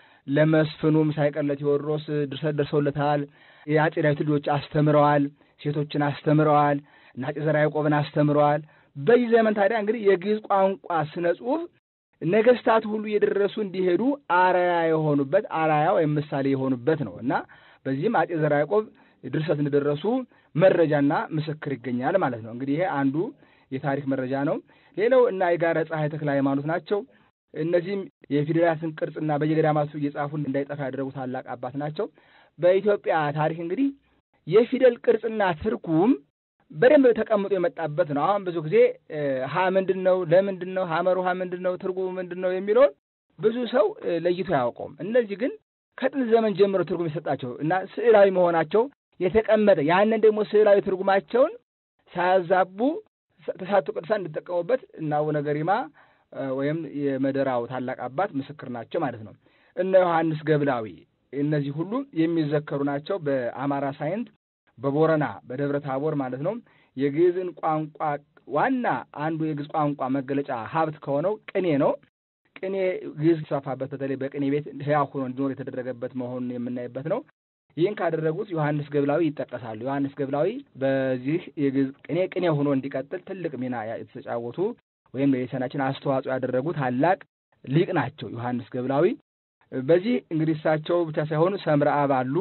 ለመስፍኑም ሳይቀር ለቴዎድሮስ ድርሰት ደርሰውለታል። የአጼ ዳዊት ልጆች አስተምረዋል። ሴቶችን አስተምረዋል። እና አጼ ዘርዓ ያዕቆብን አስተምረዋል። በዚህ ዘመን ታዲያ እንግዲህ የግዕዝ ቋንቋ ስነ ጽሑፍ ነገስታት ሁሉ እየደረሱ እንዲሄዱ አርአያ የሆኑበት አርአያ ወይም ምሳሌ የሆኑበት ነው እና በዚህም አጼ ዘርዓ ያዕቆብ ድርሰት እንደደረሱ መረጃና ምስክር ይገኛል ማለት ነው። እንግዲህ ይሄ አንዱ የታሪክ መረጃ ነው። ሌላው እና የጋረ ፀሐይ ተክለ ሃይማኖት ናቸው። እነዚህም የፊደላትን ቅርጽና በየገዳማቱ እየጻፉ እንዳይጠፋ ያደረጉ ታላቅ አባት ናቸው። በኢትዮጵያ ታሪክ እንግዲህ የፊደል ቅርጽና ትርጉም በደንብ ተቀምጦ የመጣበት ነው። አሁን ብዙ ጊዜ ሀ ምንድን ነው፣ ለምንድን ነው፣ ሀመር ውሃ ምንድን ነው፣ ትርጉሙ ምንድን ነው የሚለውን ብዙ ሰው ለይቶ አያውቀውም። እነዚህ ግን ከጥንት ዘመን ጀምሮ ትርጉም የሰጣቸው እና ስዕላዊ መሆናቸው የተቀመጠ ያንን ደግሞ ስዕላዊ ትርጉማቸውን ሳያዛቡ ተሳቱ ቅዱሳን እንዲጠቀሙበት እና አቡነ ገሪማ ወይም የመደራው ታላቅ አባት ምስክር ናቸው ማለት ነው። እነ ዮሐንስ ገብላዊ እነዚህ ሁሉ የሚዘከሩ ናቸው። በአማራ ሳይንት፣ በቦረና በደብረ ታቦር ማለት ነው። የግዕዝን ቋንቋ ዋና አንዱ የግዕዝ ቋንቋ መገለጫ ሀብት ከሆነው ቅኔ ነው። ቅኔ ግዕዝ ሲስፋፋበት በተለይ በቅኔ ቤት ሕያው ሆኖ እንዲኖር የተደረገበት መሆኑን የምናይበት ነው። ይህን ካደረጉት ዮሐንስ ገብላዊ ይጠቀሳሉ። ዮሐንስ ገብላዊ በዚህ የግዕዝ ቅኔ ቅኔ ሆኖ እንዲቀጥል ትልቅ ሚና የተጫወቱ ወይም ለሊሳናችን አስተዋጽኦ ያደረጉ ታላቅ ሊቅ ናቸው ዮሐንስ ገብላዊ። በዚህ እንግዲህ እሳቸው ብቻ ሳይሆኑ ሰምረ አብ አሉ።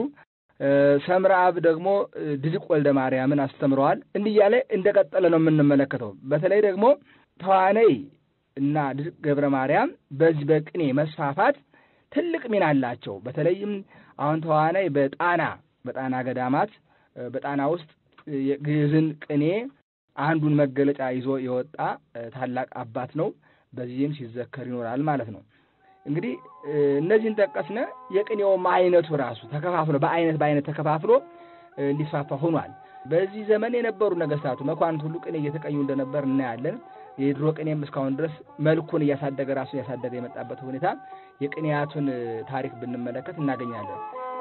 ሰምረ አብ ደግሞ ድድቅ ወልደ ማርያምን አስተምረዋል። እንዲህ እያለ እንደቀጠለ ነው የምንመለከተው። በተለይ ደግሞ ተዋነይ እና ድድቅ ገብረ ማርያም በዚህ በቅኔ መስፋፋት ትልቅ ሚና አላቸው። በተለይም አሁን ተዋናይ በጣና በጣና ገዳማት በጣና ውስጥ የግዕዝን ቅኔ አንዱን መገለጫ ይዞ የወጣ ታላቅ አባት ነው። በዚህም ሲዘከር ይኖራል ማለት ነው። እንግዲህ እነዚህን ጠቀስነ። የቅኔውም አይነቱ ራሱ ተከፋፍሎ በአይነት በአይነት ተከፋፍሎ እንዲስፋፋ ሆኗል። በዚህ ዘመን የነበሩ ነገስታቱ መኳንንት ሁሉ ቅኔ እየተቀኙ እንደነበር እናያለን። የድሮ ቅኔም እስካሁን ድረስ መልኩን እያሳደገ ራሱ እያሳደገ የመጣበት ሁኔታ የቅኔያቱን ታሪክ ብንመለከት እናገኛለን።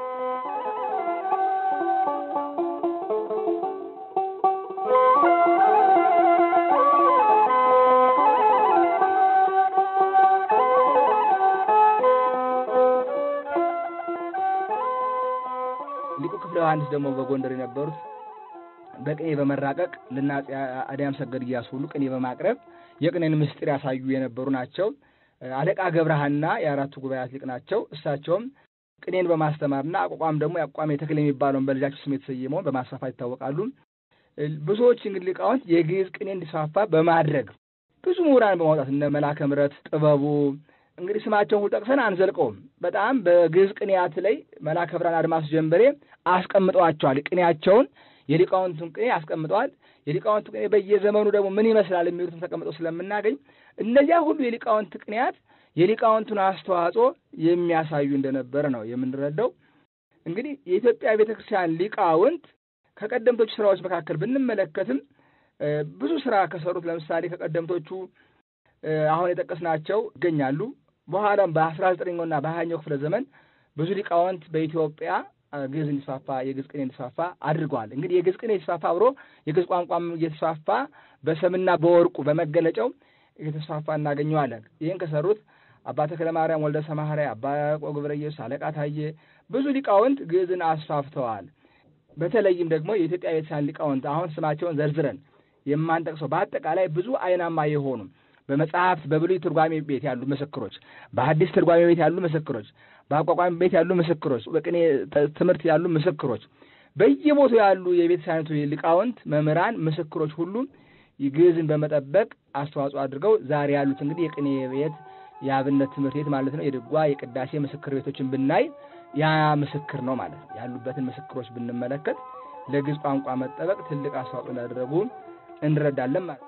ሊቁ ክፍለ ዮሐንስ ደግሞ በጎንደር የነበሩት በቅኔ በመራቀቅ ለአፄ አድያም ሰገድ እያሱ ሁሉ ቅኔ በማቅረብ የቅኔን ምስጢር ያሳዩ የነበሩ ናቸው። አለቃ ገብረሃና የአራቱ ጉባኤያት ሊቅ ናቸው። እሳቸውም ቅኔን በማስተማርና አቋቋም ደግሞ የአቋሜ ተክል የሚባለውን በልጃቸው ስም የተሰየመውን በማስፋፋት ይታወቃሉ። ብዙዎች እንግዲህ ሊቃውንት የግዕዝ ቅኔ እንዲስፋፋ በማድረግ ብዙ ምሁራን በማውጣት እነ መላከ ምሕረት ጥበቡ እንግዲህ ስማቸውን ሁሉ ጠቅሰን አንዘልቀውም። በጣም በግዕዝ ቅኔያት ላይ መላከ ብርሃን አድማሱ ጀንበሬ አስቀምጠዋቸዋል። ቅኔያቸውን የሊቃውንቱን ቅኔ አስቀምጠዋል። የሊቃውንቱ ቅኔ በየዘመኑ ደግሞ ምን ይመስላል የሚሉትም ተቀምጠው ስለምናገኝ እነዚያ ሁሉ የሊቃውንት ቅኔያት የሊቃውንቱን አስተዋጽኦ የሚያሳዩ እንደነበረ ነው የምንረዳው። እንግዲህ የኢትዮጵያ ቤተ ክርስቲያን ሊቃውንት ከቀደምቶቹ ስራዎች መካከል ብንመለከትም ብዙ ስራ ከሰሩት ለምሳሌ ከቀደምቶቹ አሁን የጠቀስናቸው ይገኛሉ። በኋላም በአስራ ዘጠነኛውና በሀያኛው ክፍለ ዘመን ብዙ ሊቃውንት በኢትዮጵያ ግዕዝ እንዲስፋፋ የግዕዝ ቅኔ እንዲስፋፋ አድርገዋል። እንግዲህ የግዕዝ ቅኔ የተስፋፋ አብሮ የግዕዝ ቋንቋም እየተስፋፋ በሰምና በወርቁ በመገለጫው እየተስፋፋ እናገኘዋለን። ይህን ከሰሩት አባ ተክለ ማርያም ወልደ ሰማህሪያ፣ አባ ያዕቆብ ገብረ ኢየሱስ፣ አለቃ ታዬ ብዙ ሊቃውንት ግዕዝን አስፋፍተዋል። በተለይም ደግሞ የኢትዮጵያ ቤተክርስቲያን ሊቃውንት አሁን ስማቸውን ዘርዝረን የማንጠቅሰው በአጠቃላይ ብዙ አይናማ የሆኑ በመጽሐፍት በብሉይ ትርጓሜ ቤት ያሉ ምስክሮች፣ በሐዲስ ትርጓሜ ቤት ያሉ ምስክሮች፣ በአቋቋሚ ቤት ያሉ ምስክሮች፣ በቅኔ ትምህርት ያሉ ምስክሮች፣ በየቦታው ያሉ የቤተክርስቲያኒቱ ሊቃውንት መምህራን፣ ምስክሮች ሁሉ ግዕዝን በመጠበቅ አስተዋጽኦ አድርገው ዛሬ ያሉት እንግዲህ የቅኔ ቤት የአብነት ትምህርት ቤት ማለት ነው። የድጓ የቅዳሴ ምስክር ቤቶችን ብናይ ያ ምስክር ነው ማለት ነው። ያሉበትን ምስክሮች ብንመለከት ለግዕዝ ቋንቋ መጠበቅ ትልቅ አስተዋጽኦ እንዳደረጉ እንረዳለን ማለት ነው።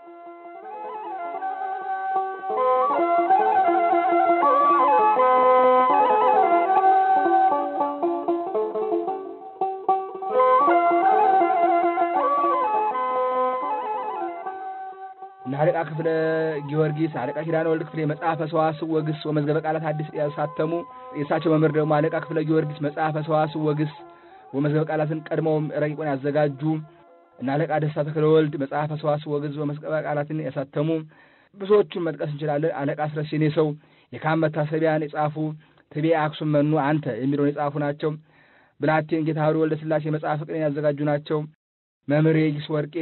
አለቃ ክፍለ ጊዮርጊስ፣ አለቃ ኪዳነ ወልድ ክፍሌ መጽሐፈ ሰዋስው ወግስ ወመዝገበ ቃላት አዲስ ያሳተሙ የእሳቸው መምህር ደግሞ አለቃ ክፍለ ጊዮርጊስ መጽሐፈ ሰዋስው ወግስ ወመዝገበ ቃላትን ቀድመውም ረቂቁን ያዘጋጁ እና አለቃ ደስታ ተክለ ወልድ መጽሐፈ ሰዋስው ወግስ ወመዝገበ ቃላትን ያሳተሙ ብዙዎቹን መጥቀስ እንችላለን። አለቃ አስረሴኔ ሰው የካም መታሰቢያን የጻፉ ትቤ አክሱም መኑ አንተ የሚለውን የጻፉ ናቸው። ብላቴን ጌታህሩ ወልደ ስላሴ መጽሐፈ ቅኔን ያዘጋጁ ናቸው። መምህር የጊስ ወርቄ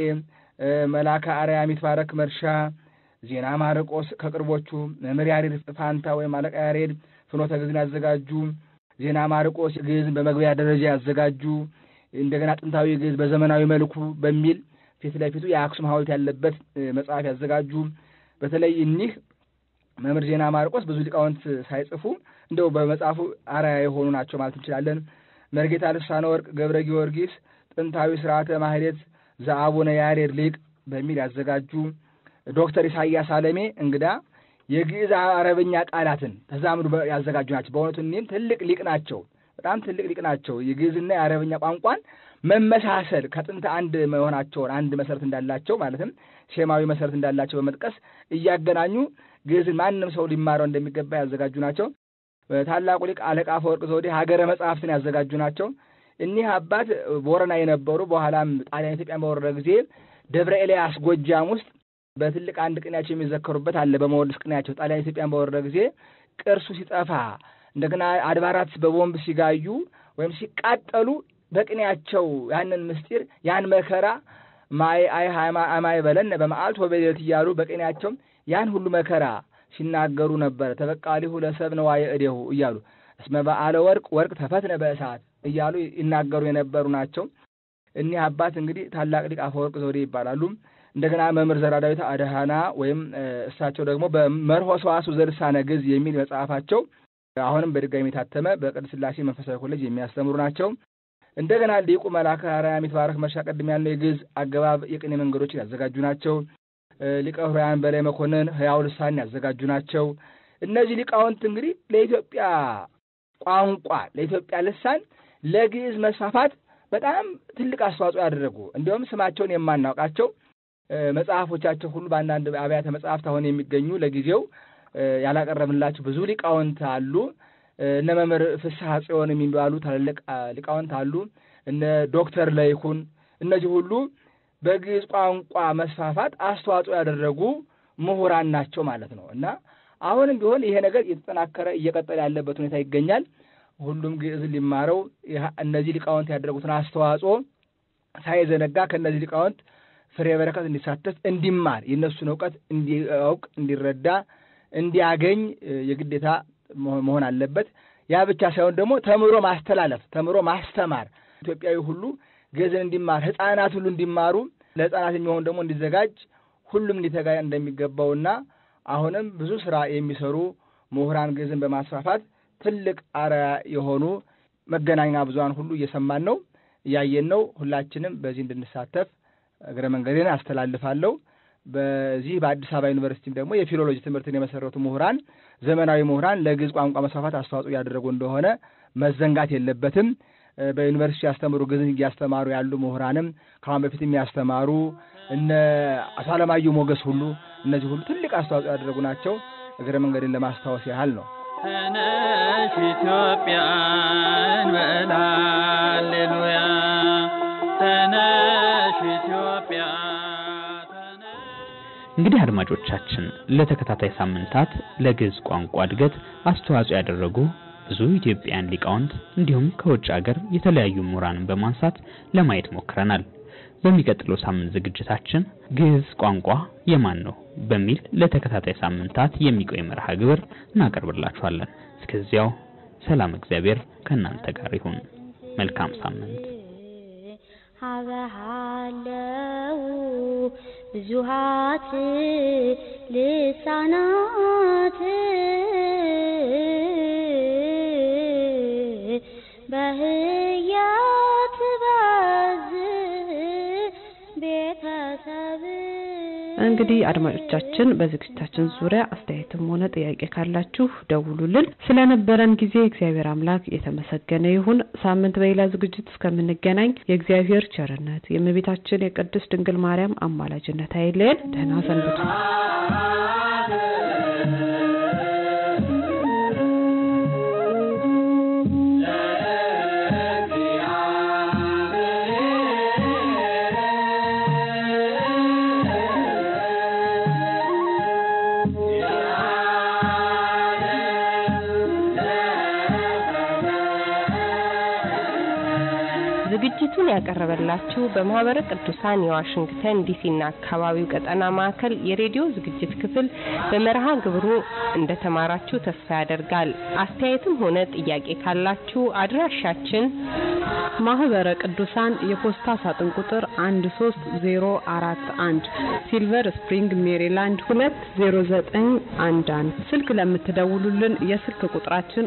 መላከ አርያም ይትባረክ መርሻ፣ ዜና ማርቆስ ከቅርቦቹ መምህር ያሬድ ፋንታ ወይም አለቃ ያሬድ ፍኖተ ግዕዝን ያዘጋጁ፣ ዜና ማርቆስ ግዕዝን በመግቢያ ደረጃ ያዘጋጁ፣ እንደገና ጥንታዊ ግዕዝ በዘመናዊ መልኩ በሚል ፊት ለፊቱ የአክሱም ሐውልት ያለበት መጽሐፍ ያዘጋጁ። በተለይ እኒህ መምህር ዜና ማርቆስ ብዙ ሊቃውንት ሳይጽፉ እንደው በመጽሐፉ አርአያ የሆኑ ናቸው ማለት እንችላለን። መርጌታ ልሳነ ወርቅ ገብረ ጊዮርጊስ ጥንታዊ ስርዓተ ማህሌት ዘአቡነ ያሬድ ሊቅ በሚል ያዘጋጁ። ዶክተር ኢሳያስ አለሜ እንግዳ የግዕዝ አረበኛ ቃላትን ተዛምዱ ያዘጋጁ ናቸው። በእውነቱ እኒህም ትልቅ ሊቅ ናቸው። በጣም ትልቅ ሊቅ ናቸው። የግዕዝና የአረበኛ ቋንቋን መመሳሰል ከጥንት አንድ መሆናቸውን አንድ መሰረት እንዳላቸው ማለትም ሴማዊ መሰረት እንዳላቸው በመጥቀስ እያገናኙ ግዕዝን ማንም ሰው ሊማረው እንደሚገባ ያዘጋጁ ናቸው። ታላቁ ሊቅ አለቃ አፈወርቅ ዘውዴ ሀገረ መጽሐፍትን ያዘጋጁ ናቸው። እኒህ አባት ቦረና የነበሩ በኋላም ጣሊያን ኢትዮጵያን በወረረ ጊዜ ደብረ ኤልያስ ጎጃም ውስጥ በትልቅ አንድ ቅኔያቸው የሚዘከሩበት አለ። በመወድስ ቅኔያቸው ጣሊያን ኢትዮጵያን በወረረ ጊዜ ቅርሱ ሲጠፋ እንደገና አድባራት በቦምብ ሲጋዩ ወይም ሲቃጠሉ በቅኔያቸው ያንን ምስጢር ያን መከራ ማይ አይ አማይ በለን በመዓልት ወበሌሊት እያሉ በቅኔያቸው ያን ሁሉ መከራ ሲናገሩ ነበረ። ተበቃሊሁ ለሰብ ነዋየ እዴሁ እያሉ እስመ በዓለ ወርቅ ወርቅ ተፈትነ በእሳት እያሉ ይናገሩ የነበሩ ናቸው። እኒህ አባት እንግዲህ ታላቅ ሊቅ አፈወርቅ ዘውዴ ይባላሉ። እንደገና መምህር ዘራ ዳዊት አድሃና ወይም እሳቸው ደግሞ በመርሆ ሰዋስው ዘልሳነ ግዕዝ የሚል መጽሐፋቸው አሁንም በድጋሚ የታተመ በቅድስት ሥላሴ መንፈሳዊ ኮሌጅ የሚያስተምሩ ናቸው። እንደገና ሊቁ መልአከ አርያም ይትባረክ መርሻ ቀድም ያለው የግዕዝ አገባብ የቅኔ መንገዶችን ያዘጋጁ ናቸው። ሊቀ ኅሩያን በላይ መኮንን ሕያው ልሳን ያዘጋጁ ናቸው። እነዚህ ሊቃውንት እንግዲህ ለኢትዮጵያ ቋንቋ ለኢትዮጵያ ልሳን ለግዕዝ መስፋፋት በጣም ትልቅ አስተዋጽኦ ያደረጉ እንዲሁም ስማቸውን የማናውቃቸው መጽሐፎቻቸው ሁሉ በአንዳንድ አብያተ መጽሐፍት አሁን የሚገኙ ለጊዜው ያላቀረብንላቸው ብዙ ሊቃውንት አሉ። እነ መምህር ፍስሐ ጽዮን የሚባሉ ታላላቅ ሊቃውንት አሉ። እነ ዶክተር ለይኩን እነዚህ ሁሉ በግዕዝ ቋንቋ መስፋፋት አስተዋጽኦ ያደረጉ ምሁራን ናቸው ማለት ነው እና አሁንም ቢሆን ይሄ ነገር እየተጠናከረ እየቀጠለ ያለበት ሁኔታ ይገኛል። ሁሉም ግዕዝን ሊማረው እነዚህ ሊቃውንት ያደረጉትን አስተዋጽኦ ሳይዘነጋ ከእነዚህ ሊቃውንት ፍሬ በረከት እንዲሳተፍ እንዲማር የእነሱን እውቀት እንዲያውቅ እንዲረዳ እንዲያገኝ የግዴታ መሆን አለበት። ያ ብቻ ሳይሆን ደግሞ ተምሮ ማስተላለፍ ተምሮ ማስተማር ኢትዮጵያዊ ሁሉ ግዕዝን እንዲማር ሕፃናት ሁሉ እንዲማሩ ለሕፃናት የሚሆን ደግሞ እንዲዘጋጅ ሁሉም ሊተጋ እንደሚገባውና አሁንም ብዙ ስራ የሚሰሩ ምሁራን ግዕዝን በማስፋፋት ትልቅ አርአያ የሆኑ መገናኛ ብዙኃን ሁሉ እየሰማን ነው፣ እያየን ነው። ሁላችንም በዚህ እንድንሳተፍ እግረ መንገዴን አስተላልፋለሁ። በዚህ በአዲስ አበባ ዩኒቨርሲቲም ደግሞ የፊሎሎጂ ትምህርትን የመሰረቱ ምሁራን ዘመናዊ ምሁራን ለግዕዝ ቋንቋ መስፋፋት አስተዋጽኦ እያደረጉ እንደሆነ መዘንጋት የለበትም። በዩኒቨርሲቲ ያስተምሩ ግዕዝን እያስተማሩ ያሉ ምሁራንም ከአሁን በፊት የሚያስተማሩ እነ አቶ አለማየሁ ሞገስ ሁሉ እነዚህ ሁሉ ትልቅ አስተዋጽኦ ያደረጉ ናቸው። እግረ መንገድን ለማስታወስ ያህል ነው። ተነሽ ኢትዮጵያ እንበል ሃሌሉያ ተነሽ ኢትዮጵያ እንግዲህ አድማጮቻችን ለተከታታይ ሳምንታት ለግዕዝ ቋንቋ እድገት አስተዋጽኦ ያደረጉ ብዙ ኢትዮጵያውያን ሊቃውንት እንዲሁም ከውጭ ሀገር የተለያዩ ምሁራንን በማንሳት ለማየት ሞክረናል። በሚቀጥለው ሳምንት ዝግጅታችን ግዕዝ ቋንቋ የማን ነው በሚል ለተከታታይ ሳምንታት የሚቆይ መርሃ ግብር እናቀርብላችኋለን። እስከዚያው ሰላም እግዚአብሔር ከእናንተ ጋር ይሁን። መልካም ሳምንት። ሀበሃለው ብዙሃት ልሳናት በህያት ባዝ ቤተሰብ እንግዲህ አድማጮቻችን በዝግጅታችን ዙሪያ አስተያየትም ሆነ ጥያቄ ካላችሁ ደውሉልን። ስለነበረን ጊዜ እግዚአብሔር አምላክ የተመሰገነ ይሁን። ሳምንት በሌላ ዝግጅት እስከምንገናኝ የእግዚአብሔር ቸርነት የእመቤታችን የቅድስት ድንግል ማርያም አማላጅነት አይለየን። ደህና ሰንብቱ። ዝግጅቱን ያቀረበላችሁ በማህበረ ቅዱሳን የዋሽንግተን ዲሲና አካባቢው ቀጠና ማዕከል የሬዲዮ ዝግጅት ክፍል በመርሃ ግብሩ እንደተማራችሁ ተስፋ ያደርጋል። አስተያየትም ሆነ ጥያቄ ካላችሁ አድራሻችን ማህበረ ቅዱሳን የፖስታ ሳጥን ቁጥር 13041 ሲልቨር ስፕሪንግ ሜሪላንድ 20911 ስልክ ለምትደውሉልን የስልክ ቁጥራችን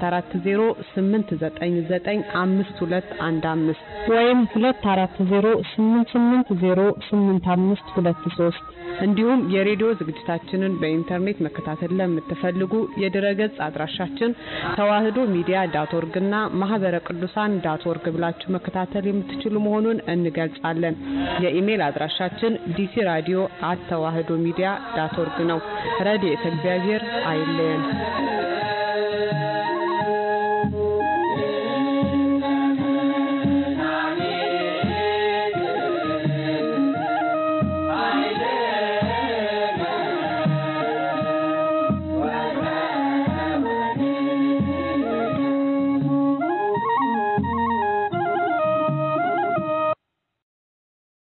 2408995215 ወይም 2408808523 እንዲሁም የሬዲዮ ዝግጅታችንን በኢንተርኔት መከታተል ለምትፈልጉ የድረገጽ አድራሻችን ተዋህዶ ሚዲያ ዳት ኦርግ እና ማህበረ ቅዱሳን ዳት ኦርግ ብላችሁ መከታተል የምትችሉ መሆኑን እንገልጻለን። የኢሜል አድራሻችን ዲሲ ራዲዮ አት ተዋህዶ ሚዲያ ዳት ኦርግ ነው። ረድኤተ እግዚአብሔር አይለየን።